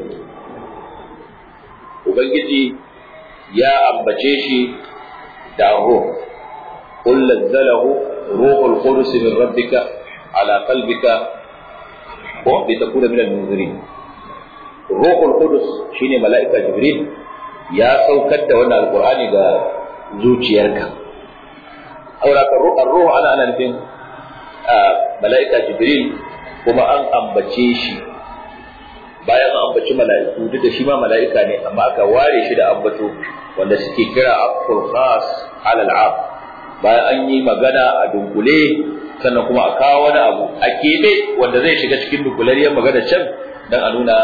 ubangiji ya ambace shi da ruh qul nazzalahu ruhul qudus min rabbika ala qalbika ko bai ta kuna minal munzirin ruhul qudus shine mala'ika jibril ya saukar da wannan alqur'ani ga zuciyarka aura ka ruhu ana ana nufin mala'ika jibril kuma an ambace shi bayan an ambaci mala'iku duk da shi ma mala'ika ne amma aka ware shi da ambato wanda suke kira afkul khas alal am bayan an yi magana a dunkule sannan kuma a kawo wani abu a keɓe wanda zai shiga cikin dukulariyar magana can don a nuna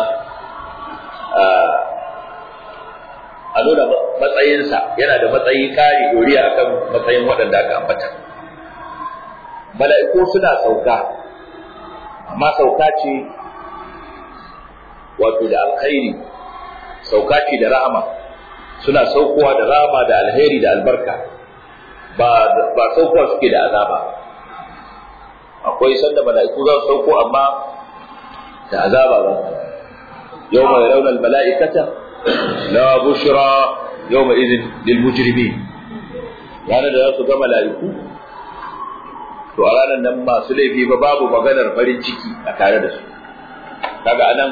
a nuna matsayinsa yana da matsayi kari doriya akan matsayin waɗanda aka ambata mala'iku suna sauka amma sauka ce wato da alkhairi sauka ce da rahama suna saukowa da rahama da alheri da albarka ba ba saukowa suke da azaba akwai sanda mala'iku za su sauko amma da azaba ba yau mai raunar mala'ikata la bushra yau mai izin lil mujrimin ranar da za su ga mala'iku to a ranar nan masu laifi ba babu maganar farin ciki a tare da su kaga anan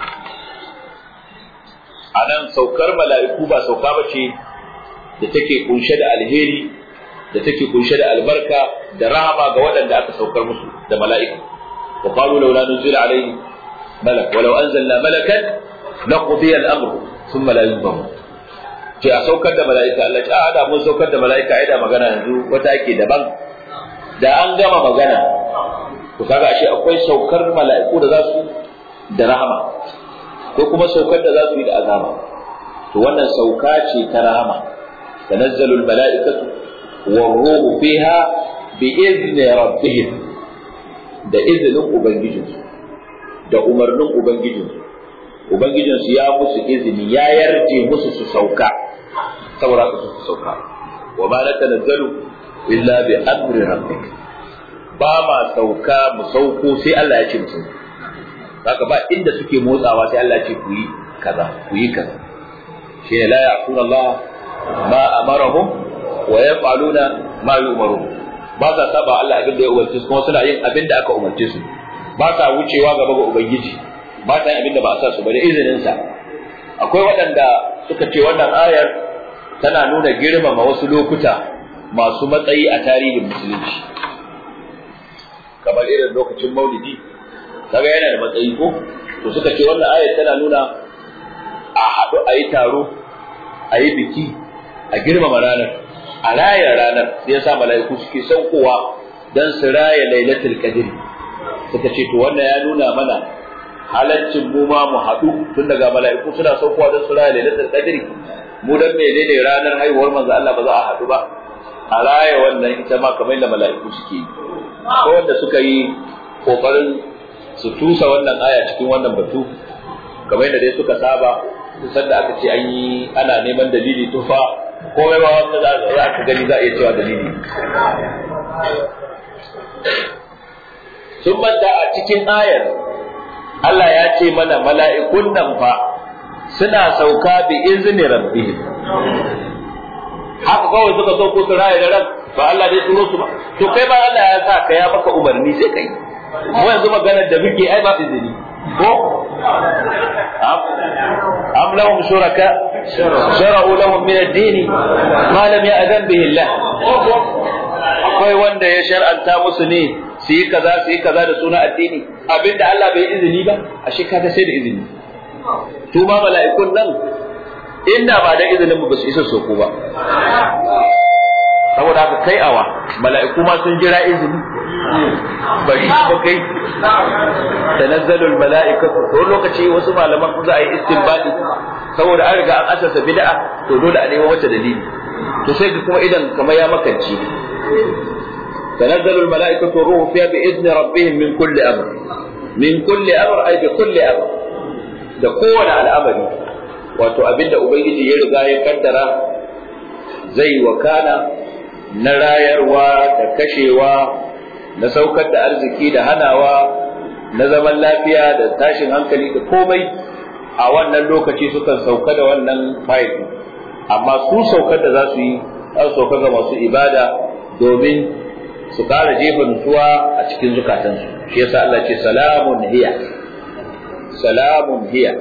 anan saukar mala'iku ba sauka ba ce da take kunshe da alheri da take kunshe da albarka da rahama ga waɗanda aka saukar musu da mala'ika wa qalu laula nuzila alayhi malak walau anzalna malakan laqudiya al-amr thumma la yunzaru ce a saukar da mala'ika Allah ce a da mun saukar da mala'ika ai da magana yanzu wata ake daban da an gama magana to kaga ashe akwai saukar mala'iku da za su da rahama ko kuma saukar da za su yi da azaba to wannan sauka ce ta rahama tanazzalu al-mala'ikatu war-ruhu fiha bi izni rabbihim da izinin ubangijinsu da umarnin ubangijinsu ubangijinsu ya musu izini ya yarje musu su sauka saboda haka su sauka wa ma natanazzalu illa bi amri rabbik ba ma sauka mu sauko sai Allah ya ce mu sauko haka ba inda suke motsawa sai Allah ya ce ku yi kaza ku yi kaza shi ne la ya'tuna Allah ma amarahum wa yaf'aluna ma yu'marun ba sa saba Allah abin da ya umarce su kuma suna yin abin da aka umarce su ba sa wucewa gaba ga ubangiji ba sa yin abin da ba sa su ba da izinin sa akwai waɗanda suka ce wannan ayar tana nuna girmama wasu lokuta masu matsayi a tarihin musulunci kamar irin lokacin maulidi kaga yana da matsayi ko to suka ce wannan ayat tana nuna a haɗu a yi taro a yi biki a girmama ranar a raya ranar sai yasa mala'iku suke saukowa don su raya lailatul qadr suka ce to wannan ya nuna mana halaccin mu ma mu haɗu tun daga mala'iku suna saukowa don su raya lailatul qadr mu dan menene ranar haihuwar manzo Allah ba za a haɗu ba a raya wannan ita ma kamar da mala'iku suke yi ko wanda suka yi kokarin su tusa wannan aya cikin wannan batu kamar yadda dai suka saba kusan da aka ce an yi ana neman dalili tufa komai ma wanda za ka gani za a iya cewa dalili sun manta a cikin ayar Allah ya ce mana mala'ikun nan fa suna sauka bi izini rabbihim haka kawai suka sauko su raya da ran ba Allah dai turo su ba to kai ba Allah ya sa ka ya maka umarni sai kai mu yanzu maganar da muke ai ba izini ko am lahum shuraka shara'u lahum min ad-din ma lam ya'zan bihi Allah akwai wanda ya shar'anta musu ne su yi kaza su yi kaza da suna addini abinda Allah bai izini ba ashe kaga sai da izini to ma mala'ikun nan inda ba da izinin mu ba su isa soko ba saboda haka kai awa mala'iku ma sun jira izini bari ba kai tanazzalul mala'ikatu to lokaci wasu malaman za a yi istinbadi saboda an riga an asasa bid'a to dole a nemo wata dalili to sai ka kuma idan kamar ya makanci tanazzalul mala'ikatu ruhu fiha bi izni rabbihim min kulli amr min kulli amr ay bi kulli amr da kowane al'amari wato abinda ubangiji ya riga ya kaddara zai wakana na rayarwa da kashewa na saukar da arziki da hanawa na zaman lafiya da tashin hankali da komai a wannan lokaci sukan sauka da wannan fayil amma su saukar da za su yi za su sauka ga masu ibada domin su kara jefa nutsuwa a cikin zukatansu shi yasa Allah ce salamun hiya salamun hiya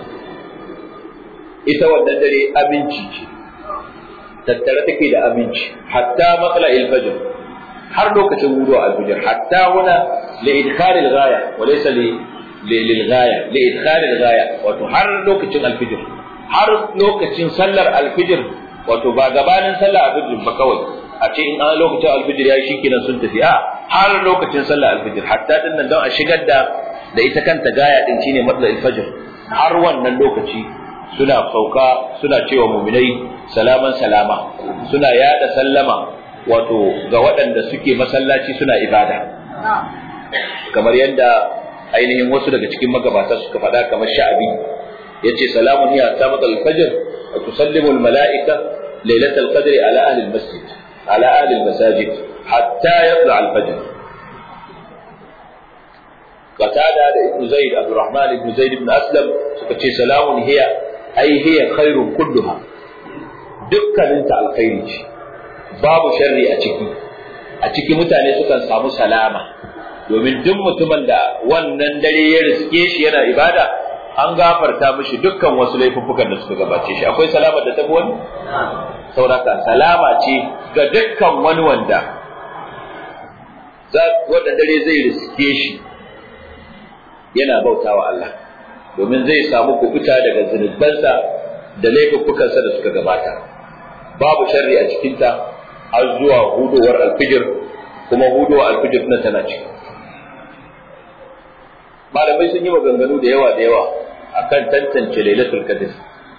ita wannan dare aminci ce tattare take da aminci hatta matsala ilfajr har lokacin wudu alfajr hatta huna li idkhal al-ghaya wa laysa li lil ghaya li idkhal al-ghaya wato har lokacin alfajr har lokacin sallar alfajr wato ba gabanin sallar alfajr ba kawai a ce in an lokacin alfajr yayi shikenan sun tafi a har lokacin sallar alfajr hatta din nan don a shigar da da ita kanta gaya din shine matsala alfajr har wannan lokaci suna sauka suna cewa muminai salaman salama suna yada sallama wato ga waɗanda suke masallaci suna ibada kamar yadda ainihin wasu daga cikin magabata suka faɗa kamar sha'abi yace salamun hiya samat al-fajr wa tusallimu al-mala'ika lailatal qadri ala ahli al-masjid ala ahli al-masajid hatta yatla al-fajr qatada da ibn zaid abdurrahman ibn zaid ibn aslam suka ce salamun hiya ai hiya khairun kulluha dukkaninta alkhairi ce babu sharri a ciki a ciki mutane sukan samu salama domin duk mutumin da wannan dare ya riske shi yana ibada an gafarta mishi dukkan wasu laifuffukan da suka gabace shi akwai salama da tafi wani sauraka salama ce ga dukkan wani wanda wanda dare zai riske shi yana bautawa Allah domin zai samu kubuta daga zunubansa da laifuffukansa da suka gabata babu sharri a cikinta har zuwa hudowar alfijir kuma hudowar alfijir na tana ciki malamai sun yi maganganu da yawa da yawa akan tantance lailatul qadr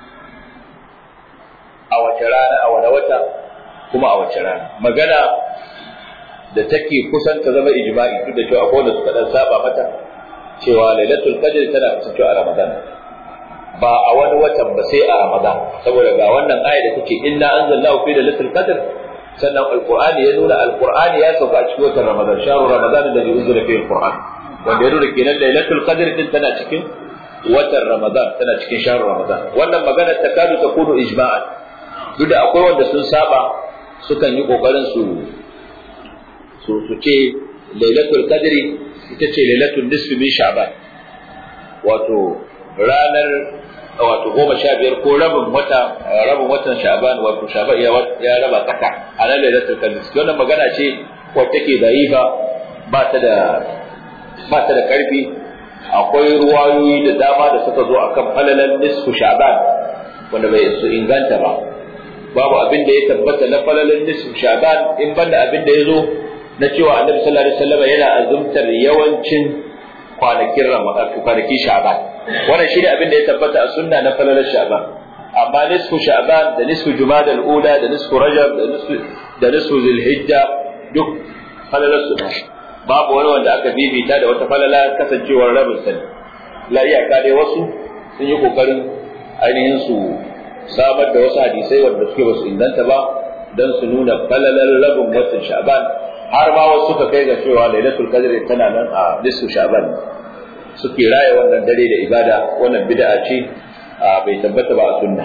a wace rana a wani wata kuma a wace rana magana da take kusan ta zama ijma'i duk da cewa akwai wanda suka dan saba mata cewa lailatul qadr tana kasancewa a ramadan ba a wani watan ba sai a ramadan saboda ga wannan aya da take inna anzalnahu fi lailatul qadr sannan alqur'ani ya nuna alqur'ani ya sauka a cikin watan ramadan shahru ramadan da yunzila fihi alqur'an wanda ya nuna kenan lailatul qadr din tana cikin watan ramadan tana cikin shahru ramadan wannan magana ta kadu ta kudu ijma'an duk da akwai wanda sun saba sukan yi kokarin su su su ce lailatul qadri ita ce lailatul nisfi min sha'ban wato ranar wato goma sha biyar ko rabin wata rabin watan sha'ban wato sha'ban ya raba tsaka a nan lailatul qadr wannan magana ce wacce take da'ifa ba ta da ba ta da karfi akwai ruwayoyi da dama da suka zo akan falalan nisfu sha'ban wanda bai su inganta ba babu abin da ya tabbata na falalan nisfu sha'ban in banda abin da ya zo na cewa annabi sallallahu alaihi wasallam yana azumtar yawancin kwanakin ramadan kwanakin sha'ban wannan shine abin da ya tabbata a sunna na falalan sha'ban amma nisfu sha'ban da nisfu jumada al-ula da nisfu rajab da nisfu da nisfu zulhijja duk falalan su babu wani wanda aka bibita da wata falala kasancewar rabin sani la iyaka dai wasu sun yi kokarin ainihin su samar da wasu hadisai wanda suke basu inganta ba don su nuna falalar rabin watan sha'ban har ma wasu suka kai ga cewa lailatul qadr tana nan a nisfu sha'ban suke raya wannan dare da ibada wannan bid'a ce bai tabbata ba a sunna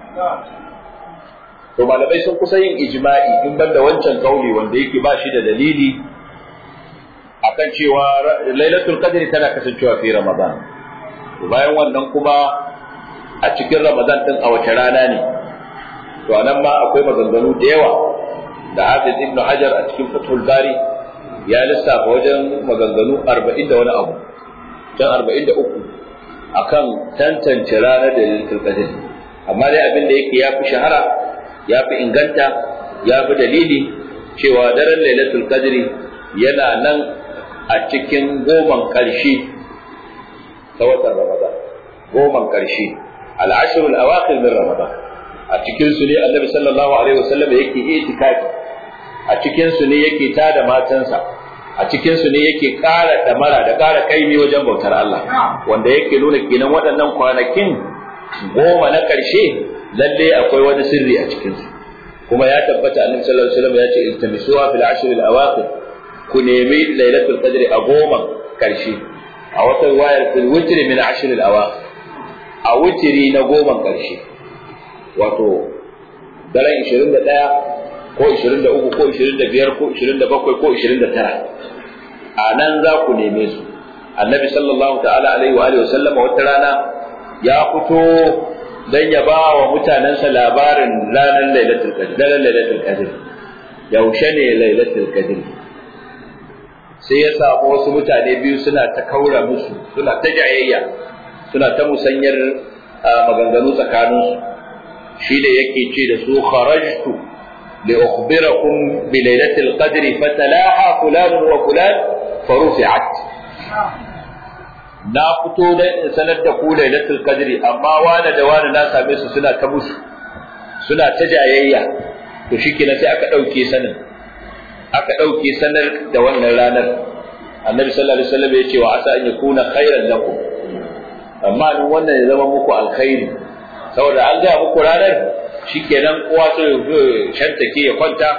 to malamai sun kusa yin ijma'i in banda wancan kauli wanda yake ba shi da dalili akan cewa lailatul qadri tana kasancewa fi ramadan bayan wannan kuma a cikin ramadan din a wace rana ne to anan ma akwai maganganu da yawa da Hafiz Ibn Hajar a cikin Fathul Bari ya lissafa wajen maganganu 40 da wani abu can 43 akan tantance ranar da lailatul qadri amma dai abin da yake yafi shahara yafi inganta yafi dalili cewa daren lailatul qadri yana nan a cikin goman ƙarshe ta watan Ramadan, goman ƙarshe, al'ashirul awakhir min Ramadan. A cikinsu ne Annabi sallallahu Alaihi wasallam yake itikafi, a cikinsu ne yake tada matansa, a cikinsu ne yake ƙara damara da ƙara kaimi wajen bautar Allah, wanda yake nuna kenan waɗannan kwanakin goma na ƙarshe lalle akwai wani sirri a cikinsu. Kuma ya tabbata Annabi sallallahu Alaihi wasallam ya ce iltamisuwa fil ashril awakhir ku nemi lailatul qadri a goma karshe a wata wayar fil witri min ashr al awakhir a witri na goma karshe wato daren 21 ko 23 ko 25 ko 27 ko 29 a nan za ku neme su annabi sallallahu ta'ala alaihi wa alihi wasallama wata rana ya fito dan ya ba wa mutanensa labarin ranar lailatul qadr daren lailatul qadr yaushe ne lailatul qadr sai ya samu wasu mutane biyu suna ta kaura musu suna ta jayayya suna ta musanyar maganganu tsakaninsu shi da yake ce da su kharajtu li ukhbirakum bi lailatul qadri fatalaha fulan wa fulan farufi'at na fito da in sanar da ku lailatul qadri amma wani da wani na same su suna ta musu suna ta jayayya to shikenan sai aka dauke sanin aka ɗauke sanar da wannan ranar annabi sallallahu alaihi wasallam ya ce wa asa an yakuna khairan lakum amma in wannan ya zama muku alkhairi saboda an gaya muku ranar shikenan kowa sai ya shantake ya kwanta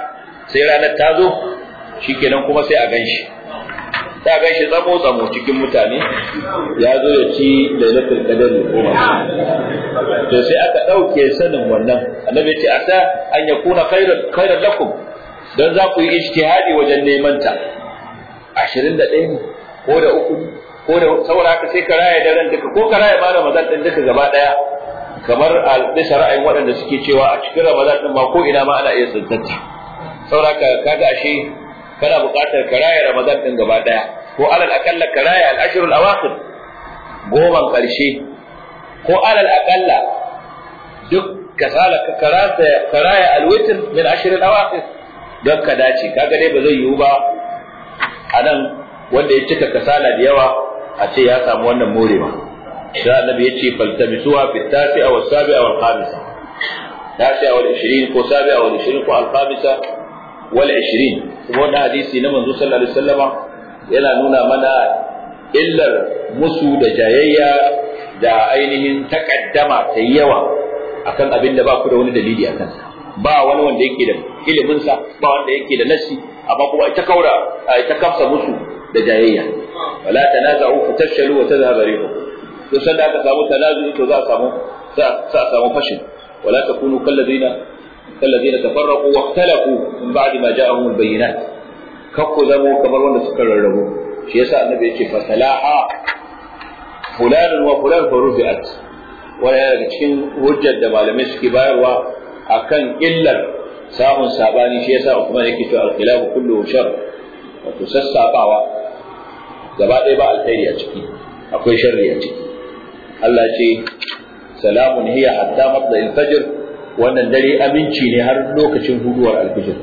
sai ranar ta zo shikenan kuma sai a ganshi ta ganshi tsamo tsamo cikin mutane ya zo ya ci lailatul qadar goma to sai aka dauke sanin wannan annabi ya ce asa an yakuna khairan khairan lakum dan za ku yi ijtihadi wajen neman ta 21 ne ko da uku ko da saboda haka sai ka raya daren duka ko ka raya ma Ramadan din duka gaba daya kamar a bisa ra'ayin waɗanda suke cewa a cikin Ramadan din ma ko ina ma ana iya tsantsanta saboda haka kaga ashe kana buƙatar ka raya Ramadan din gaba daya ko alal akalla ka raya al-ashrul awakhir goman karshe ko alal akalla duk kasala ka karata ka raya al-witr min ashrul awakhir don ka dace kaga dai ba zai yiwu ba anan wanda ya cika kasala da yawa a ce ya samu wannan morewa sai annabi ya ce faltamisuha fi tasi'a wa sabi'a wal khamisa tasi'a wal 20 ko sabi'a wal 20 ko al khamisa wal 20 kuma wannan hadisi na manzo sallallahu alaihi wasallama yana nuna mana illar musu da jayayya da ainihin takaddama ta yawa akan abin da ba ku da wani dalili a kansa ba wani wanda yake da iliminsa ba wanda yake da nasi amma kuma ita kaura ita kafsa musu da jayayya wala tanaza'u fatashhalu wa tadhhabu rihukum to sai da aka samu tanazu to za a samu za a samu fashin wala takunu kallazina kallazina tafarraqu wa ikhtalafu min ba'di ma ja'ahum al-bayyinat kakku zamo kamar wanda suka rarrabu shi yasa annabi yake fa salaha fulanun wa fulan fa rufi'at wani daga cikin hujjar da malamai suke bayarwa akan illar samun sabani shi yasa Uthman yake to al-khilafu kullu shar wato sassabawa gaba ɗaya ba alkhairi a ciki akwai sharri a ciki Allah ce salamun hiya hatta matla'il fajr wannan dare aminci ne har lokacin huduwar alfijir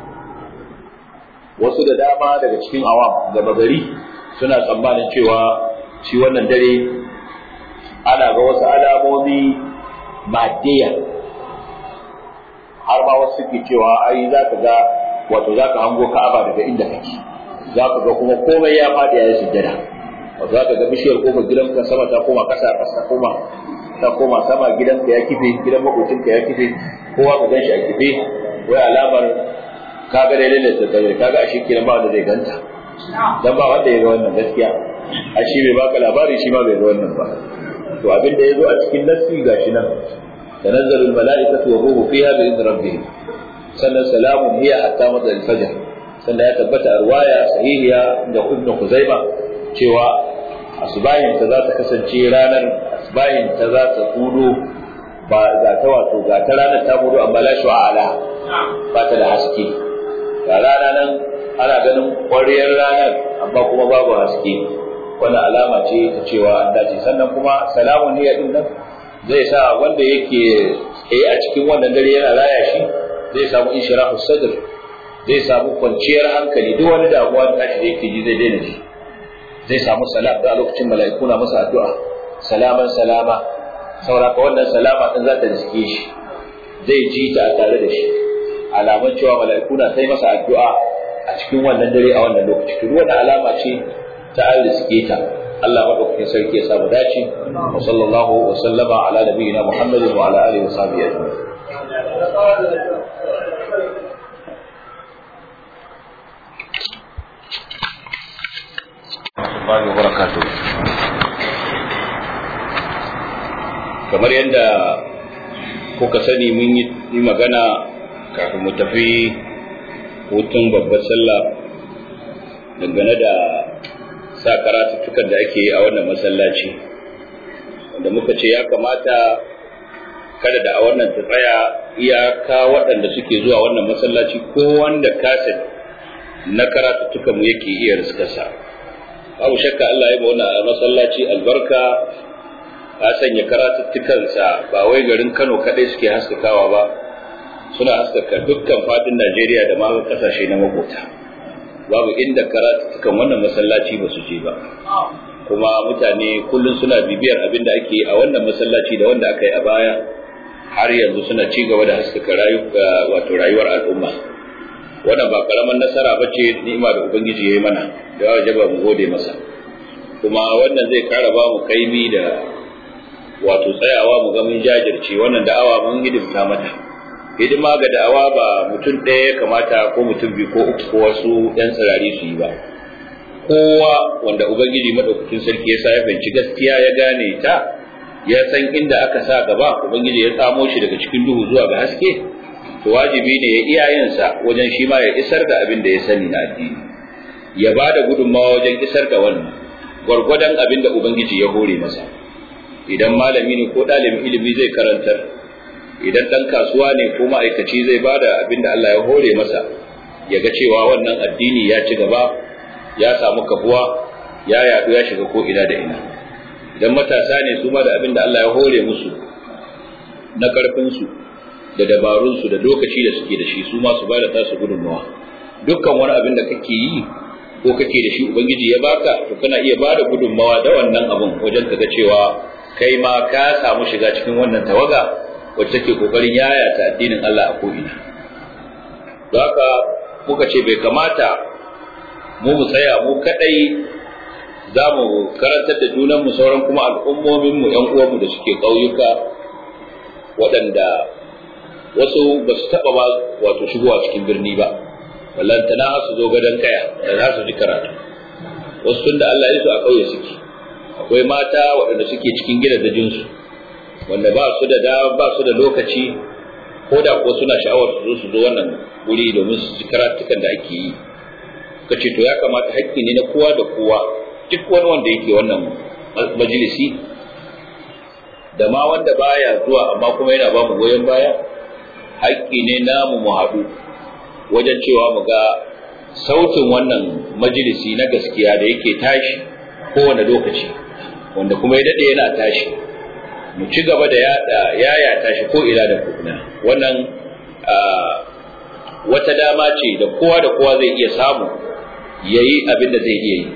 wasu da dama daga cikin awam gaba gari suna tsammanin cewa shi wannan dare ana ga wasu alamomi maddiya har ma wasu suke cewa ai za ka ga wato za ka hango ka'aba daga inda kake za ka ga kuma komai ya faɗi ya yi sujjada wato za ka ga bishiyar kofar gidanka sama ta koma ƙasa ƙasa koma ta koma sama gidanka ya kife gidan makocinka ya kife kowa ka gan shi a kife wai alamar ka ga dai lalle ta kare ka ga ashe kiran ba wanda zai ganta dan ba wanda ya ga wannan gaskiya ashe bai baka labari shi ma bai ga wannan ba to abin da ya zo a cikin nassi gashi nan تنزل الملائكة والروح فيها بإذن ربهم سنة سلام هي حتى مطلع الفجر سنة يتبت أرواية صحيحة عند ابن خزيمة cewa asbahin ta za ta kasance ranar asbahin ta za ta kudo ba za ta wato ga ta ranar ta kudo amma la shu'ala ba ta da haske ga rana nan ana ganin ƙwariyar ranar amma kuma babu haske wannan alama ce ta cewa an dace sannan kuma salamun niyya din nan zai sa wanda yake tsaye a cikin wannan dare yana raya shi zai samu inshirahu sadr zai samu kwanciyar hankali duk wani damuwa da tashi da yake ji zai daina ji zai samu salam da lokacin mala'iku na masa addu'a salaman salama sauraka wannan salama din za ta riske shi zai ji ta a tare da shi alaman cewa mala'iku na sai masa addu'a a cikin wannan dare a wannan lokaci to wannan alama ce ta an riske ta Allah madaukakin sarki ya samu dace wa sallallahu wa sallama ala nabiyyina Muhammadin wa ala alihi wa sahbihi ajma'in Assalamu barakatuh kamar yadda kuka sani mun yi magana kafin mu tafi hutun babbar sallah dangane da sa karatuttukan da ake yi a wannan masallaci wanda muka ce ya kamata kada da a wannan ta tsaya iyaka waɗanda suke zuwa wannan masallaci ko wanda kaset na karatuttukan mu yake iya riskarsa babu shakka Allah ya ba wannan masallaci albarka ya sanya karatuttukansa ba wai garin Kano kaɗai suke haskakawa ba suna haskaka dukkan fadin Najeriya da ma kasashe na makota babu inda karatuttukan wannan masallaci ba su je ba kuma mutane kullum suna bibiyar abin da ake a wannan masallaci da wanda aka yi a baya har yanzu suna ci gaba da haskaka wato rayuwar al'umma wannan ba karaman nasara ba ce ni'ima da ubangiji ya yi mana da wajaba mu gode masa kuma wannan zai kara ba mu kaimi da wato tsayawa mu ga mun jajirce wannan da'awa mun hidimta mata hidima ga da'awa ba mutum ɗaya ya kamata ko mutum biyu ko uku ko wasu ɗan tsirari su yi ba kowa wanda ubangiji madaukakin sarki ya sa ya fahimci gaskiya ya gane ta ya san inda aka sa gaba ubangiji ya tsamo shi daga cikin duhu zuwa ga haske to wajibi ne ya iyayensa wajen shi ma ya isar da abin da ya sani na addini ya ba da gudunmawa wajen isar da wannan gwargwadon abin da ubangiji ya hore masa idan malami ne ko ɗalibin ilimi zai karantar idan ɗan kasuwa ne ko ma'aikaci zai ba da abin da Allah ya hore masa ya ga cewa wannan addini ya ci gaba ya samu kafuwa ya yaɗu ya shiga ko ina da ina idan matasa ne su ma da abin da Allah ya hore musu na ƙarfinsu da dabarunsu da lokaci da suke da shi su ma su ba da tasu gudunmawa dukkan wani abin da kake yi ko kake da shi ubangiji ya baka to kana iya ba da gudunmawa da wannan abin wajen ka ga cewa kai ma ka samu shiga cikin wannan tawaga wacce take kokarin yaya ta addinin Allah a ko'ina don haka muka ce bai kamata mu mu tsaya mu kadai za mu karantar da junanmu sauran kuma al'ummominmu ‘yan uwanmu da suke ƙauyuka waɗanda wasu ba su taɓa ba wato shigowa cikin birni ba wallantana su zo gadon kaya da za su ji karatu wasu tun da Allah ya su a ƙauye suke akwai mata waɗanda suke cikin gidajensu wanda ba su da ba su da lokaci ko da ko suna sha'awar su zo su zo wannan wuri domin su ji karatukan da ake yi kace to ya kamata haƙƙi ne na kowa da kowa duk wani wanda yake wannan majalisi da ma wanda baya zuwa amma kuma yana ba mu goyon baya haƙƙi ne namu mu haɗu wajen cewa mu ga sautin wannan majalisi na gaskiya da yake tashi kowane lokaci wanda kuma ya daɗe yana tashi mu ci gaba da yada yaya tashi ko ila da kuna wannan wata dama ce da kowa da kowa zai iya samu yayi abin da zai iya yi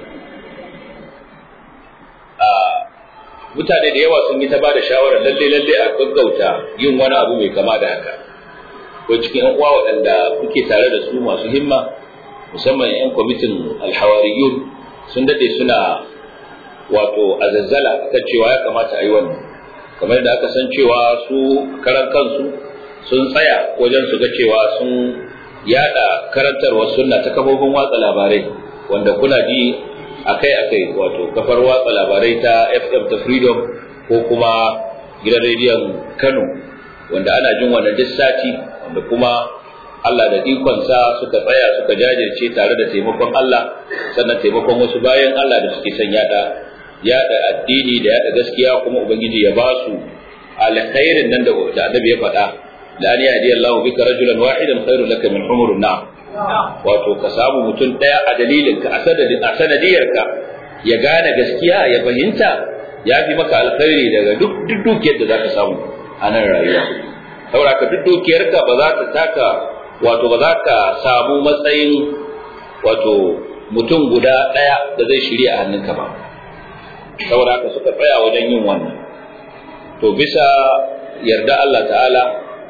mutane da yawa sun yi ta bada shawarar lalle lalle a gaggauta yin wani abu mai kama da haka ko cikin yan uwa waɗanda kuke tare da su masu himma musamman yan kwamitin alhawariyun sun dade suna wato azazzala kan cewa ya kamata a yi wannan kamar da aka san cewa su karan kansu sun tsaya wajen su ga cewa sun yada karantarwar sunna ta kafofin watsa labarai wanda kuna ji akai-akai wato kafar watsa labarai ta FM ta Freedom ko kuma gidan rediyon Kano wanda ana jin wannan duk sati wanda kuma Allah da ikonsa suka tsaya suka jajirce tare da taimakon Allah sannan taimakon wasu bayan Allah da suke son yada yada addini da yada gaskiya kuma ubangiji ya ba su alkhairin nan da annabi ya faɗa la an yahdi Allahu bika rajulan wahidan khairun laka min humurun na'am wato ka samu mutum ɗaya a dalilin ka a sanadiyar ka ya gane gaskiya ya fahimta ya fi maka alkhairi daga duk duk dukiyar da zaka samu a nan rayuwa saboda ka duk dukiyar ka ba za ta taka wato ba za ka samu matsayin wato mutum guda ɗaya da zai shirya a hannunka ba saboda haka suka tsaya wajen yin wannan to bisa yarda Allah ta'ala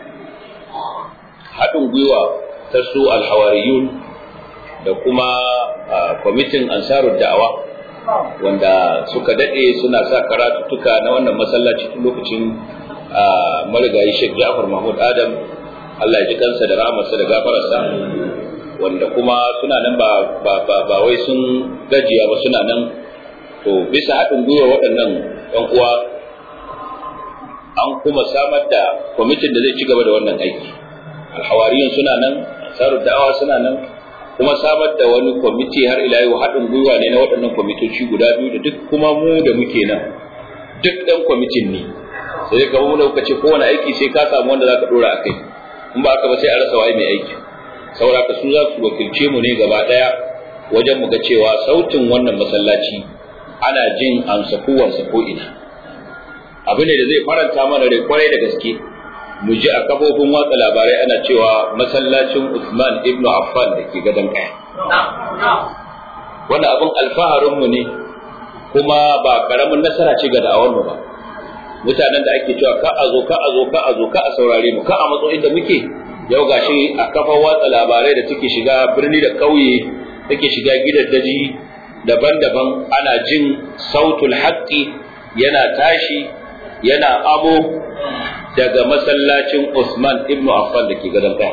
haɗin gwiwa ta su alhawariyun da kuma kwamitin ansarud da'awa wanda suka daɗe suna sa karatuttuka na wannan masallaci tun lokacin marigayi Sheikh Ja'far Mahmud Adam Allah ya ji kansa da rahamarsa da gafararsa wanda kuma suna nan ba ba ba, ba wai sun gajiya ba suna nan to bisa haɗin gwiwa waɗannan ɗan uwa an kuma samar da kwamitin da zai ci gaba da wannan aiki alhawariyun suna nan ansarud da'awa suna nan kuma samar da wani kwamiti har ila yau haɗin gwiwa ne na waɗannan kwamitoci guda biyu da duk kuma mu da muke nan duk ɗan kwamitin ne sai ka mu dauka ce kowane aiki sai ka samu wanda zaka dora akai in ba haka ba sai a rasa wai mai aiki saboda ka su za su wakilce mu ne gaba daya wajen mu ga cewa sautin wannan masallaci ana jin amsa kowansa ko ina abu ne da zai faranta mana rai kwarai da gaske mu ji a kafofin watsa labarai ana cewa masallacin Usman ibn Affan da ke gadon kaya wannan abin alfaharinmu ne kuma ba karamin nasara ce ga da'awar mu ba mutanen da ake cewa ka a zo ka a zo ka a zo ka a saurare mu ka a matso inda muke yau gashi a kafar watsa labarai da take shiga birni da ƙauye take shiga gidan daji daban-daban ana jin sautul haqqi yana tashi yana amo daga masallacin Usman ibn Affan da ke gadon kaya.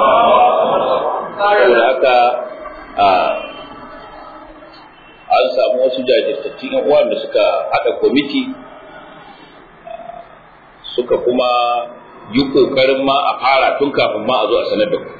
Saboda haka an samu wasu jajirtattun yan uwan da suka haɗa kwamiti suka kuma yi ƙoƙarin ma a fara tun kafin ma a zo a sanar da ku.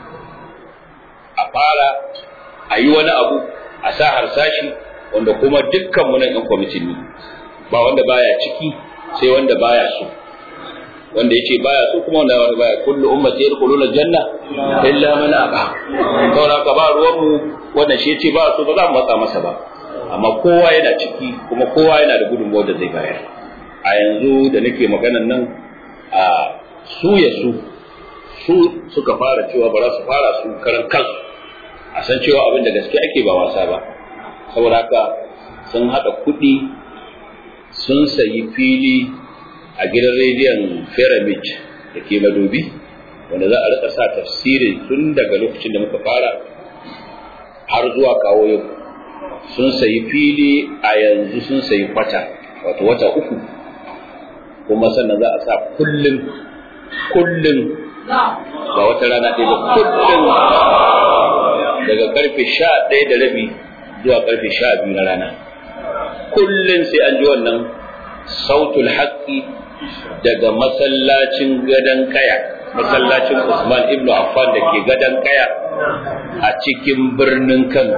A fara a yi wani abu a sa harsashi wanda kuma dukkan mu nan yan kwamitin ne ba wanda baya ciki sai wanda baya so. wanda yace baya so kuma wanda wanda baya kullu ummati yadkhuluna janna illa man aba saboda ka ba ruwan mu wanda shi yace ba so ba za mu matsa masa ba amma kowa yana ciki kuma kowa yana da gudunmawar da zai bayar a yanzu da nake maganan nan a su ya su su suka fara cewa ba za su fara su karan kansu a san cewa abin da gaske ake ba wasa ba saboda haka sun haɗa kuɗi sun sayi fili a gidan rediyon pyramid da ke madobi wanda za a rika sa tafsiri tun daga lokacin da muka fara har zuwa kawo yau sun sayi fili a yanzu sun sayi kwata wato wata uku kuma sannan za a sa kullum kullum ba wata rana ɗaya ba kullum daga karfe sha ɗaya da rabi zuwa karfe sha biyu na rana kullum sai an ji wannan sautul haƙƙi daga masallacin gadon kaya masallacin Usman ibn Affan da ke gadon kaya a cikin birnin Kano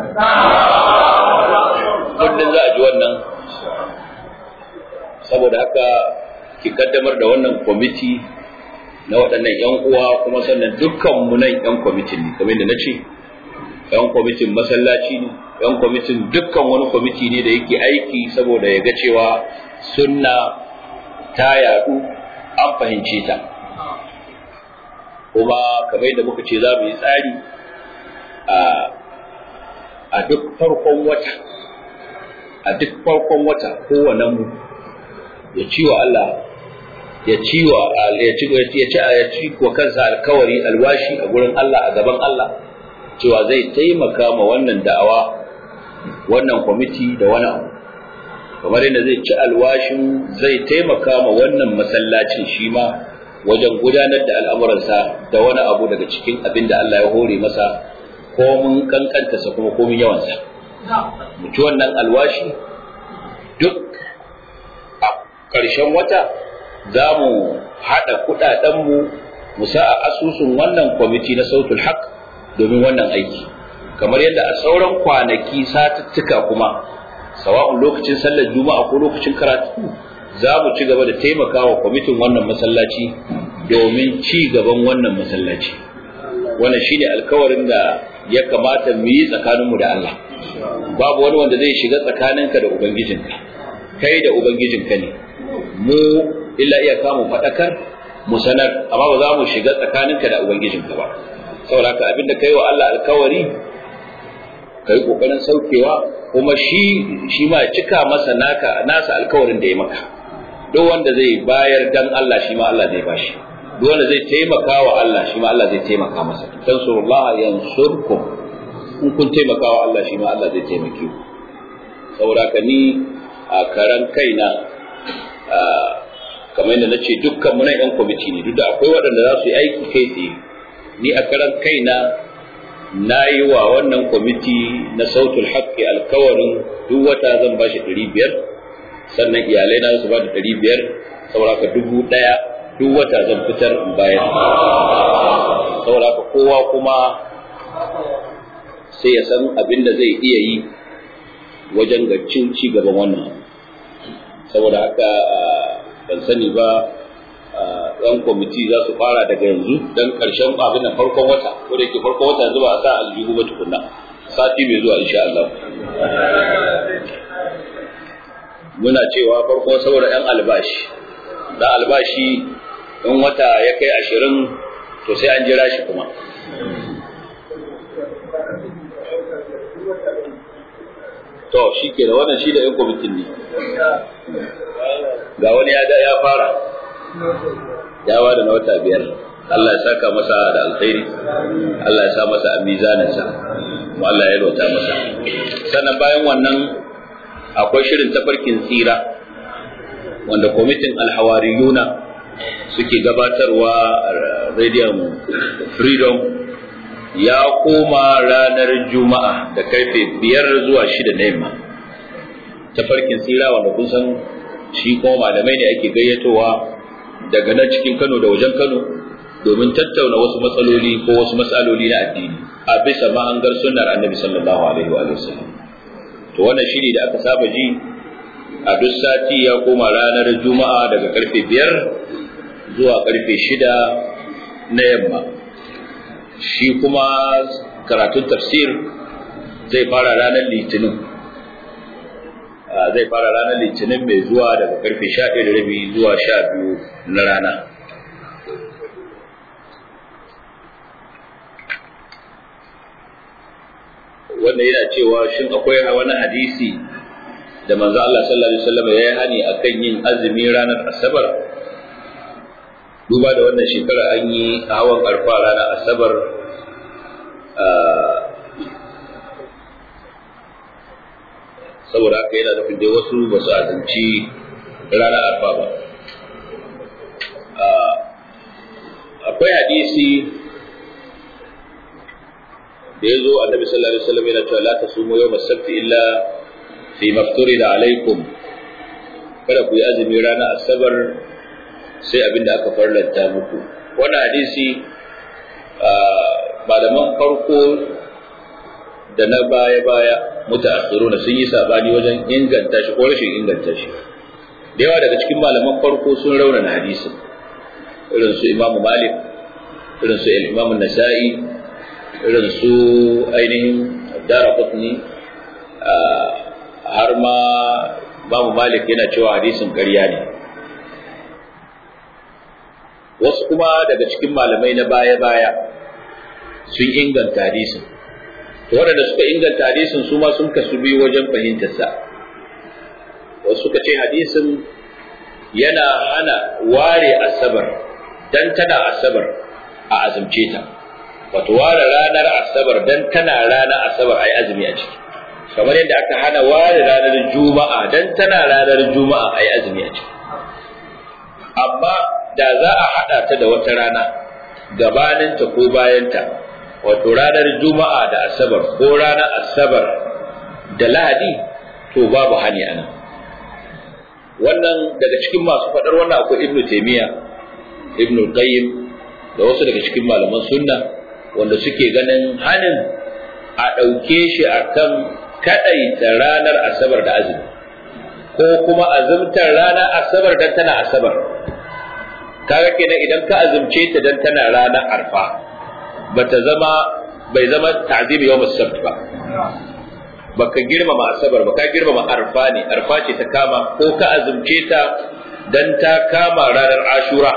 kullum za a ji wannan saboda haka ki kaddamar da wannan kwamiti na waɗannan 'yan uwa kuma sannan dukkan mu nan 'yan kwamitin ne kamar da na ce 'yan kwamitin masallaci ne 'yan kwamitin dukkan wani kwamiti ne da yake aiki saboda ya ga cewa sunna ta yaɗu an fahimce ta kuma kamar da muka ce za mu yi tsari a duk farkon wata a duk farkon wata kowane mu ya ci wa Allah ya ci wa ya ci ya ci ya ci wa kansa alkawari alwashi a gurin Allah a gaban Allah cewa zai taimaka ma wannan da'awa wannan kwamiti da wani abu kamar yadda zai ci alwashin zai taimaka ma wannan masallacin shi ma wajen gudanar da al'amuransa da wani abu daga cikin abin da Allah ya hore masa komin kankantarsa kuma komin yawansa mu ci wannan alwashi duk a ƙarshen wata za mu haɗa kuɗaɗenmu mu sa a asusun wannan kwamiti na sautul haq domin wannan aiki kamar yadda a sauran kwanaki satuttuka kuma sawa'un lokacin sallar juma'a ko lokacin karatu za mu ci gaba da taimakawa kwamitin wannan masallaci domin ci gaban wannan masallaci wannan shine alkawarin da ya kamata mu yi tsakaninmu da Allah babu wani wanda zai shiga tsakaninka da ubangijinka kai da ubangijinka ne mu illa iya kamu faɗakar mu sanar amma ba za mu shiga tsakaninka da ubangijinka ba saboda haka abinda kai wa Allah alkawari kai kokarin saukewa kuma shi shi ma ya cika masa naka nasa alkawarin da ya maka duk wanda zai bayar dan Allah shi ma Allah zai bashi duk wanda zai taimaka wa Allah shi ma Allah zai taimaka masa tansurullaha yansurkum in kun taimaka wa Allah shi ma Allah zai taimake ku saboda ka ni a karan kaina kamar yadda nace dukkan mu nan yan kwamiti ne duk da akwai waɗanda za su yi aiki kai tsaye ni a karan kaina na yi wa wannan kwamiti na sautul haƙƙi alkawarin duk wata zan ba shi ɗari biyar sannan iyalai na su ba da ɗari biyar saboda ka dubu ɗaya duk wata zan fitar in bayar saboda ka kowa kuma sai ya san abin da zai iya yi wajen ga cin ci gaban wannan saboda haka ban sani ba yan kwamiti za su fara daga yanzu don karshen abin da farkon wata ko da ke farkon wata yanzu ba a sa aljihu ba tukunna sati mai zuwa insha Allah muna cewa farko saboda yan albashi da albashi in wata ya kai ashirin to sai an jira shi kuma to shi ke da wannan shi da yan kwamitin ne ga wani ya ya fara ya ba da na wata biyar Allah ya saka masa da alkhairi Allah ya sa masa a mizaninsa kuma Allah ya rota masa sannan bayan wannan akwai shirin tafarkin tsira wanda kwamitin alhawariyuna suke gabatarwa a radiyon freedom ya koma ranar juma'a da karfe biyar zuwa shida na yamma tafarkin tsira wanda kun san shi kuma malamai ne ake gayyatowa daga nan cikin kano da wajen kano domin tattauna wasu matsaloli ko wasu matsaloli na addini a bisa mahangar sunnar annabi sallallahu alaihi wa sallam to wannan shiri da aka saba ji a duk sati ya koma ranar juma'a daga karfe biyar zuwa karfe shida na yamma shi kuma karatun tafsir zai fara ranar litinin zai fara ranar litinin mai zuwa daga karfe sha ɗaya da rabi zuwa sha biyu na rana wanda yana cewa shin akwai wani hadisi da manzo Allah sallallahu alaihi wasallam ya yi hani akan yin azumi ranar asabar duba da wannan shekara an yi hawan arfa ranar asabar saboda haka yana nufin dai wasu ba su azumci ranar arfa ba akwai hadisi da ya zo annabi sallallahu alaihi wasallam yana cewa la tasumu yawm as-sabt illa fi mafturida alaikum kada ku yi azumi ranar asabar sai abinda aka farlanta muku wannan hadisi malaman farko da na baya-baya mutaakhiruna sun yi sabani wajen inganta shi ko rashin inganta shi da yawa daga cikin malaman farko sun raunana hadisin irin su imamu malik irin su imamu nasa'i irin su ainihin dara kutni har ma imamu malik yana cewa hadisin ƙarya ne wasu kuma daga cikin malamai na baya-baya sun inganta hadisin to waɗanda suka inganta hadisin su ma sun kasu biyu wajen fahimtarsa wasu suka ce hadisin yana hana ware asabar dan tana asabar a azumce ta wato ware ranar asabar dan tana ranar asabar ai azumi a ciki kamar yadda aka hana ware ranar juma'a dan tana ranar juma'a ai azumi a ciki amma da za a haɗa ta da wata rana gabaninta ko bayanta wato ranar juma'a da asabar ko ranar asabar da lahadi to babu hani a nan wannan daga cikin masu faɗar wannan akwai ibnu taimiyya ibnu qayyim da wasu daga cikin malaman sunna wanda suke ganin hanin a ɗauke shi akan kaɗaita ranar asabar da azumi ko kuma azumtar ranar asabar dan tana asabar kaga kenan idan ka azumce ta dan tana ranar arfa bata zama bai zama ta'zim yawm as-sabt ba baka girmama asabar ba ka girmama arfa ne arfa ce ta kama ko ka azumce ta dan ta kama ranar ashura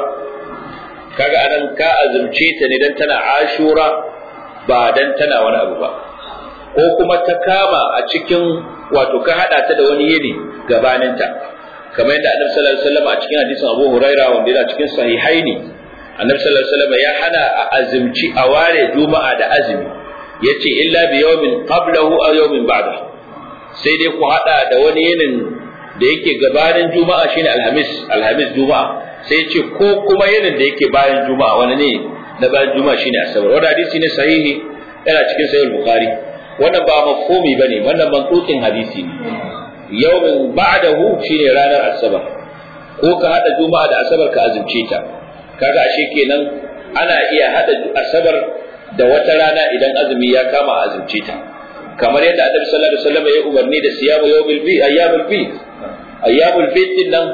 kaga anan ka azumce ta ne dan tana ashura ba dan tana wani abu ba ko kuma ta kama a cikin wato ka hada ta da wani yini gabaninta kamar yadda annabi sallallahu alaihi wasallam a cikin hadisin Abu Huraira wanda yana cikin sahihaini annabi sallallahu alaihi wasallam ya hana a azumci a ware juma'a da azumi yace illa bi yawmin qablahu aw yawmin ba'dahu sai dai ku hada da wani yinin da yake gabanin juma'a shine alhamis alhamis juma'a sai yace ko kuma yinin da yake bayan juma'a wani ne na bayan juma'a shine asabar wannan hadisi ne sahihi yana cikin sahih bukhari wannan ba mafhumi bane wannan mantukin hadisi ne yawmin ba'dahu shine ranar asabar ko ka hada juma'a da asabar ka azumce ta kaga ashe kenan ana iya hada asabar da wata rana idan azumi ya kama a azumce ta kamar yadda annabi sallallahu alaihi wasallam ya umarni da siyamu yawmil bi ayyamul bi ayyamul bi din nan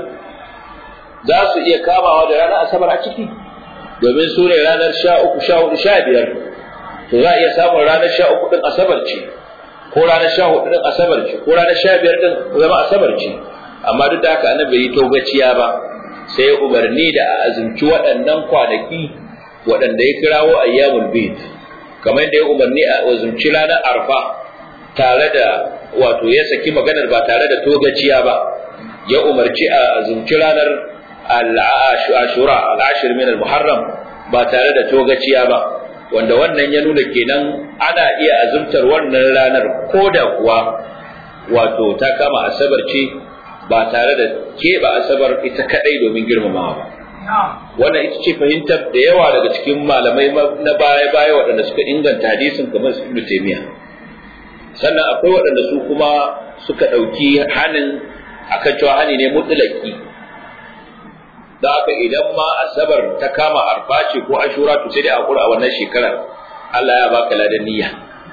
za su iya kamawa da ranar asabar a ciki domin su ne ranar sha uku sha hudu sha biyar to za a iya samun ranar sha uku din asabar ce ko ranar sha hudu din asabar ce ko ranar sha biyar din zama asabar ce amma duk da haka annabi bai yi togaciya ba sai ya umarni da a azumci waɗannan kwanaki waɗanda ya kirawo ayyamul bid kamar yadda ya umarni a azumci ranar arfa tare da wato ya saki maganar ba tare da togaciya ba ya umarci a azumci ranar al-ashura al-ashir min al-muharram ba tare da togaciya ba wanda wannan ya nuna kenan ana iya azumtar wannan ranar ko da kuwa wato ta kama asabar ce ba tare da keɓe asabar ita kadai domin girmamawa ba wannan ita ce fahimtar da yawa daga cikin malamai na baya-baya waɗanda suka inganta hadisin kamar su ibnu taymiya sannan akwai waɗanda su kuma suka ɗauki hanin akan cewa hani ne mutlaki da haka idan ma asabar ta kama arfa ce ko ashura to sai dai hakura a wannan shekarar Allah ya baka ladan niyya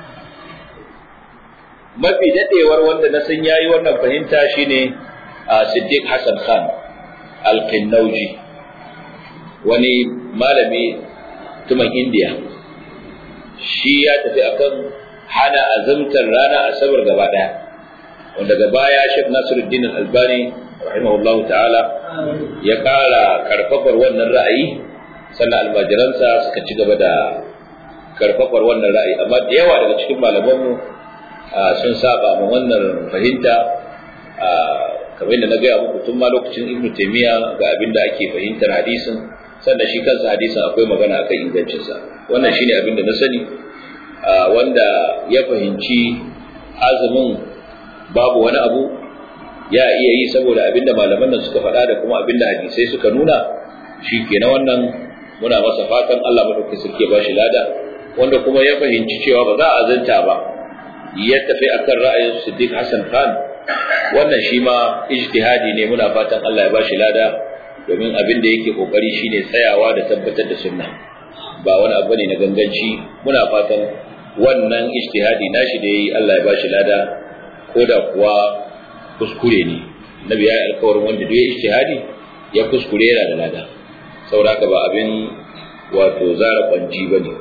mafi dadewar wanda na san yayi wannan fahimta shine Siddiq Hassan Khan Al-Qinnauji wani malami tuman India shi ya tafi akan hana azumtar rana asabar gaba daya wanda gaba ya Sheikh Nasiruddin Al-Albani rahimahullah ta'ala ya kara karfafar wannan ra'ayi sannan almajiransa suka ci gaba da karfafar wannan ra'ayi amma da yawa daga cikin malamanmu sun saba ma wannan fahimta kamar yadda na gaya muku tun ma lokacin ibnu taymiya ga abin da ake fahimtar hadisin sannan shi kansa hadisin akwai magana akan ingancinsa wannan shine abin da na sani wanda ya fahimci azumin babu wani abu ya iya yi saboda abin da malaman nan suka faɗa da kuma abin da hadisai suka nuna shi kenan wannan muna masa fatan Allah madaukakin sarki ya bashi lada wanda kuma ya fahimci cewa ba za a azanta ba ya tafi akan ra'ayin Siddiq Hassan Khan wannan shi ma ijtihadi ne muna fatan Allah ya bashi lada domin abin da yake kokari shine tsayawa da tabbatar da sunna ba wani abu ne na ganganci muna fatan wannan ijtihadi nashi da yayi Allah ya bashi lada ko da kuwa kuskure ne nabi ya yi alkawarin wanda duk ya ijtihadi ya kuskure yana da lada saboda ba abin wato zara kwanji bane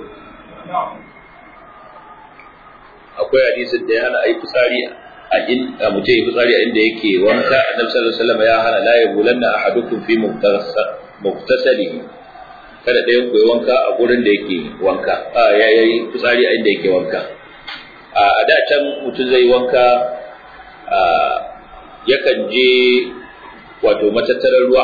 akwai hadisin da ya hana ayi fitsari a in a mutum yi fitsari a inda yake wanka annabi sallallahu alaihi wasallam ya hana la yabulanna ahadukum fi muktasalihi kada ɗayan ku yi wanka a gurin da yake wanka a ya yi fitsari a inda yake wanka a da can mutum zai wanka yakan je wato matattarar ruwa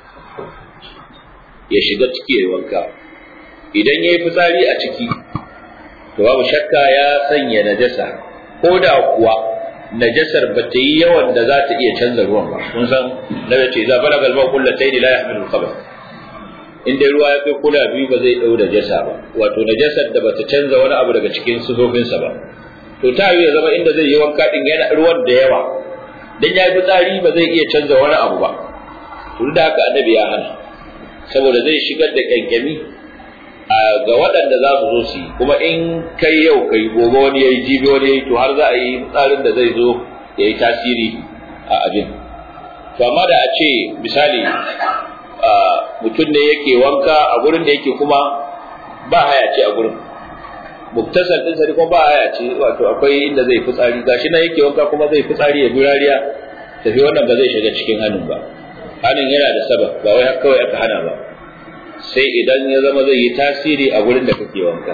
ya shiga ciki ya yi wanka idan ya yi fitsari a ciki to babu shakka ya sanya najasa ko da kuwa najasar ba ta yi yawan da za ta iya canza ruwan ba kun san na ce za bala galba kullu tayni la yahmilu al-khabath in dai ruwa ya kai kula biyu ba zai dau najasa ba wato najasar da bata canza wani abu daga cikin sifofinsa ba to ta yi ya zama inda zai yi wanka din yana ruwan da yawa dan ya yi fitsari ba zai iya canza wani abu ba tun da haka annabi ya hana saboda zai shigar da kyankyami ga waɗanda za su zo su yi kuma in kai yau kai gobe wani ya yi jibi wani ya yi to har za a yi tsarin da zai zo ya yi tasiri a abin to amma da a ce misali mutum ne yake wanka a gurin da yake kuma ba haya ce a gurin muktasar din sari kuma ba haya ce wato akwai inda zai fitsari gashi nan yake wanka kuma zai fitsari ya birariya tafi wannan ba zai shiga cikin hannun ba hannun yana da sabab ba wai kawai aka hana ba sai idan ya zama zai yi tasiri a gurin da kake wanka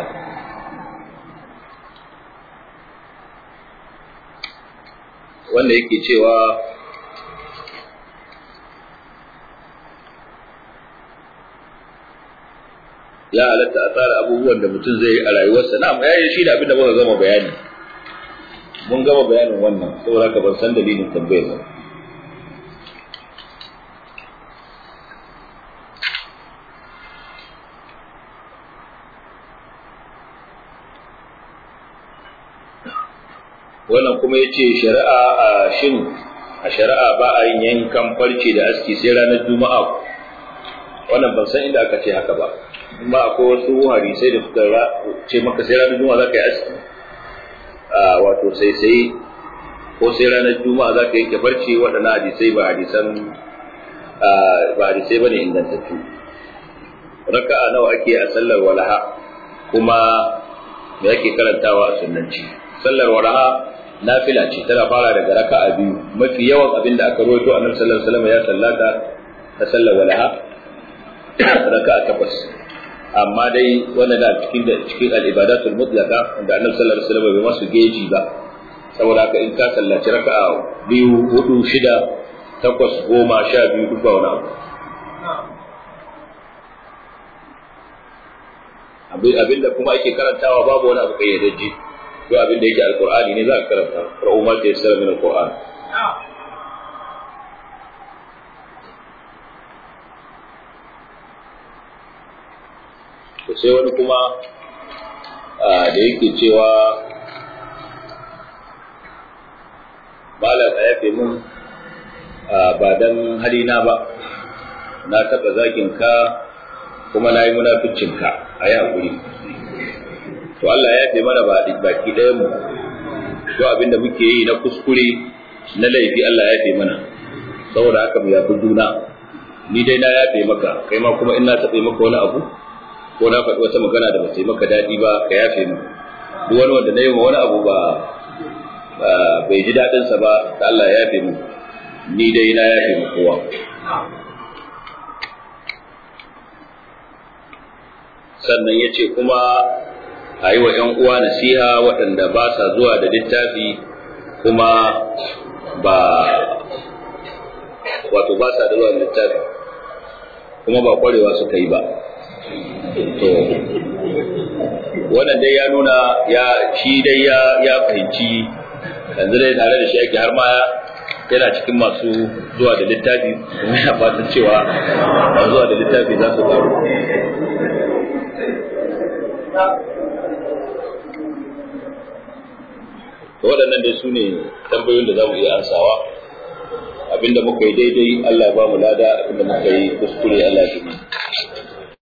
wanda yake cewa ya halatta a tsara abubuwan da mutum zai yi a rayuwarsa na ya yi shi da abin da muka gama bayani mun gama bayanin wannan saboda ka ban san dalilin tambayar ba wannan kuma ya ce shari'a a shin a shari'a ba a yin yankan farce da aski sai ranar juma'a wannan ban san inda aka ce haka ba amma akwai wasu hadisai da suka ce maka sai ranar juma'a za ka yi aski wato sai sai ko sai ranar juma'a za ka yanke farce waɗannan hadisai ba hadisan ba hadisai ba ne ingantattu raka'a nawa ake a sallar walaha kuma me ake karantawa a sunnanci sallar walaha nafila ce tana fara daga raka'a biyu mafi yawan abin da aka rawaito annabi sallallahu alaihi wasallam ya sallata ta sallar walaha raka'a takwas amma dai wannan da cikin da cikin al-ibadatul mutlaqa da annabi sallallahu alaihi wasallam bai masu geji ba saboda haka in ka sallaci raka'a biyu hudu shida takwas goma sha biyu duk ba wani abu abin da kuma ake karantawa babu wani abu kayyadajje duk abin da yake alqur'ani ne za ka karanta ra'u ma ta yassara min alqur'an to sai wani kuma da yake cewa malam a yafe mun ba dan halina ba na taɓa zagin ka kuma na yi munaficin ka a yi haƙuri to Allah ya yafe mana ba baki ɗayan mu to abinda muke yi na kuskure na laifi Allah ya yafe mana saboda haka mu yafi juna ni dai na yafe maka kai ma kuma in na taɓe maka wani abu ko na faɗi wata magana da ba ta yi maka daɗi ba ka yafe mu duk wani wanda na yi wani abu ba bai ji daɗinsa ba da Allah ya yafe mu ni dai na yafe mu kowa sannan ya ce kuma a yi wa ‘yan uwa nasiha waɗanda ba sa zuwa da littafi kuma ba wato ba sa da zuwa da littafi kuma ba ƙwarewa suka yi ba to wannan dai ya nuna ya shi dai ya ya fahimci yanzu dai tare da shi ake har ma yana cikin masu zuwa da littafi kuma yana fatan cewa masu zuwa da littafi za su karu waɗannan dai su ne tambayoyin da za mu iya ansawa abinda muka yi daidai Allah ya ba mu lada abinda muka yi kuskure Allah ya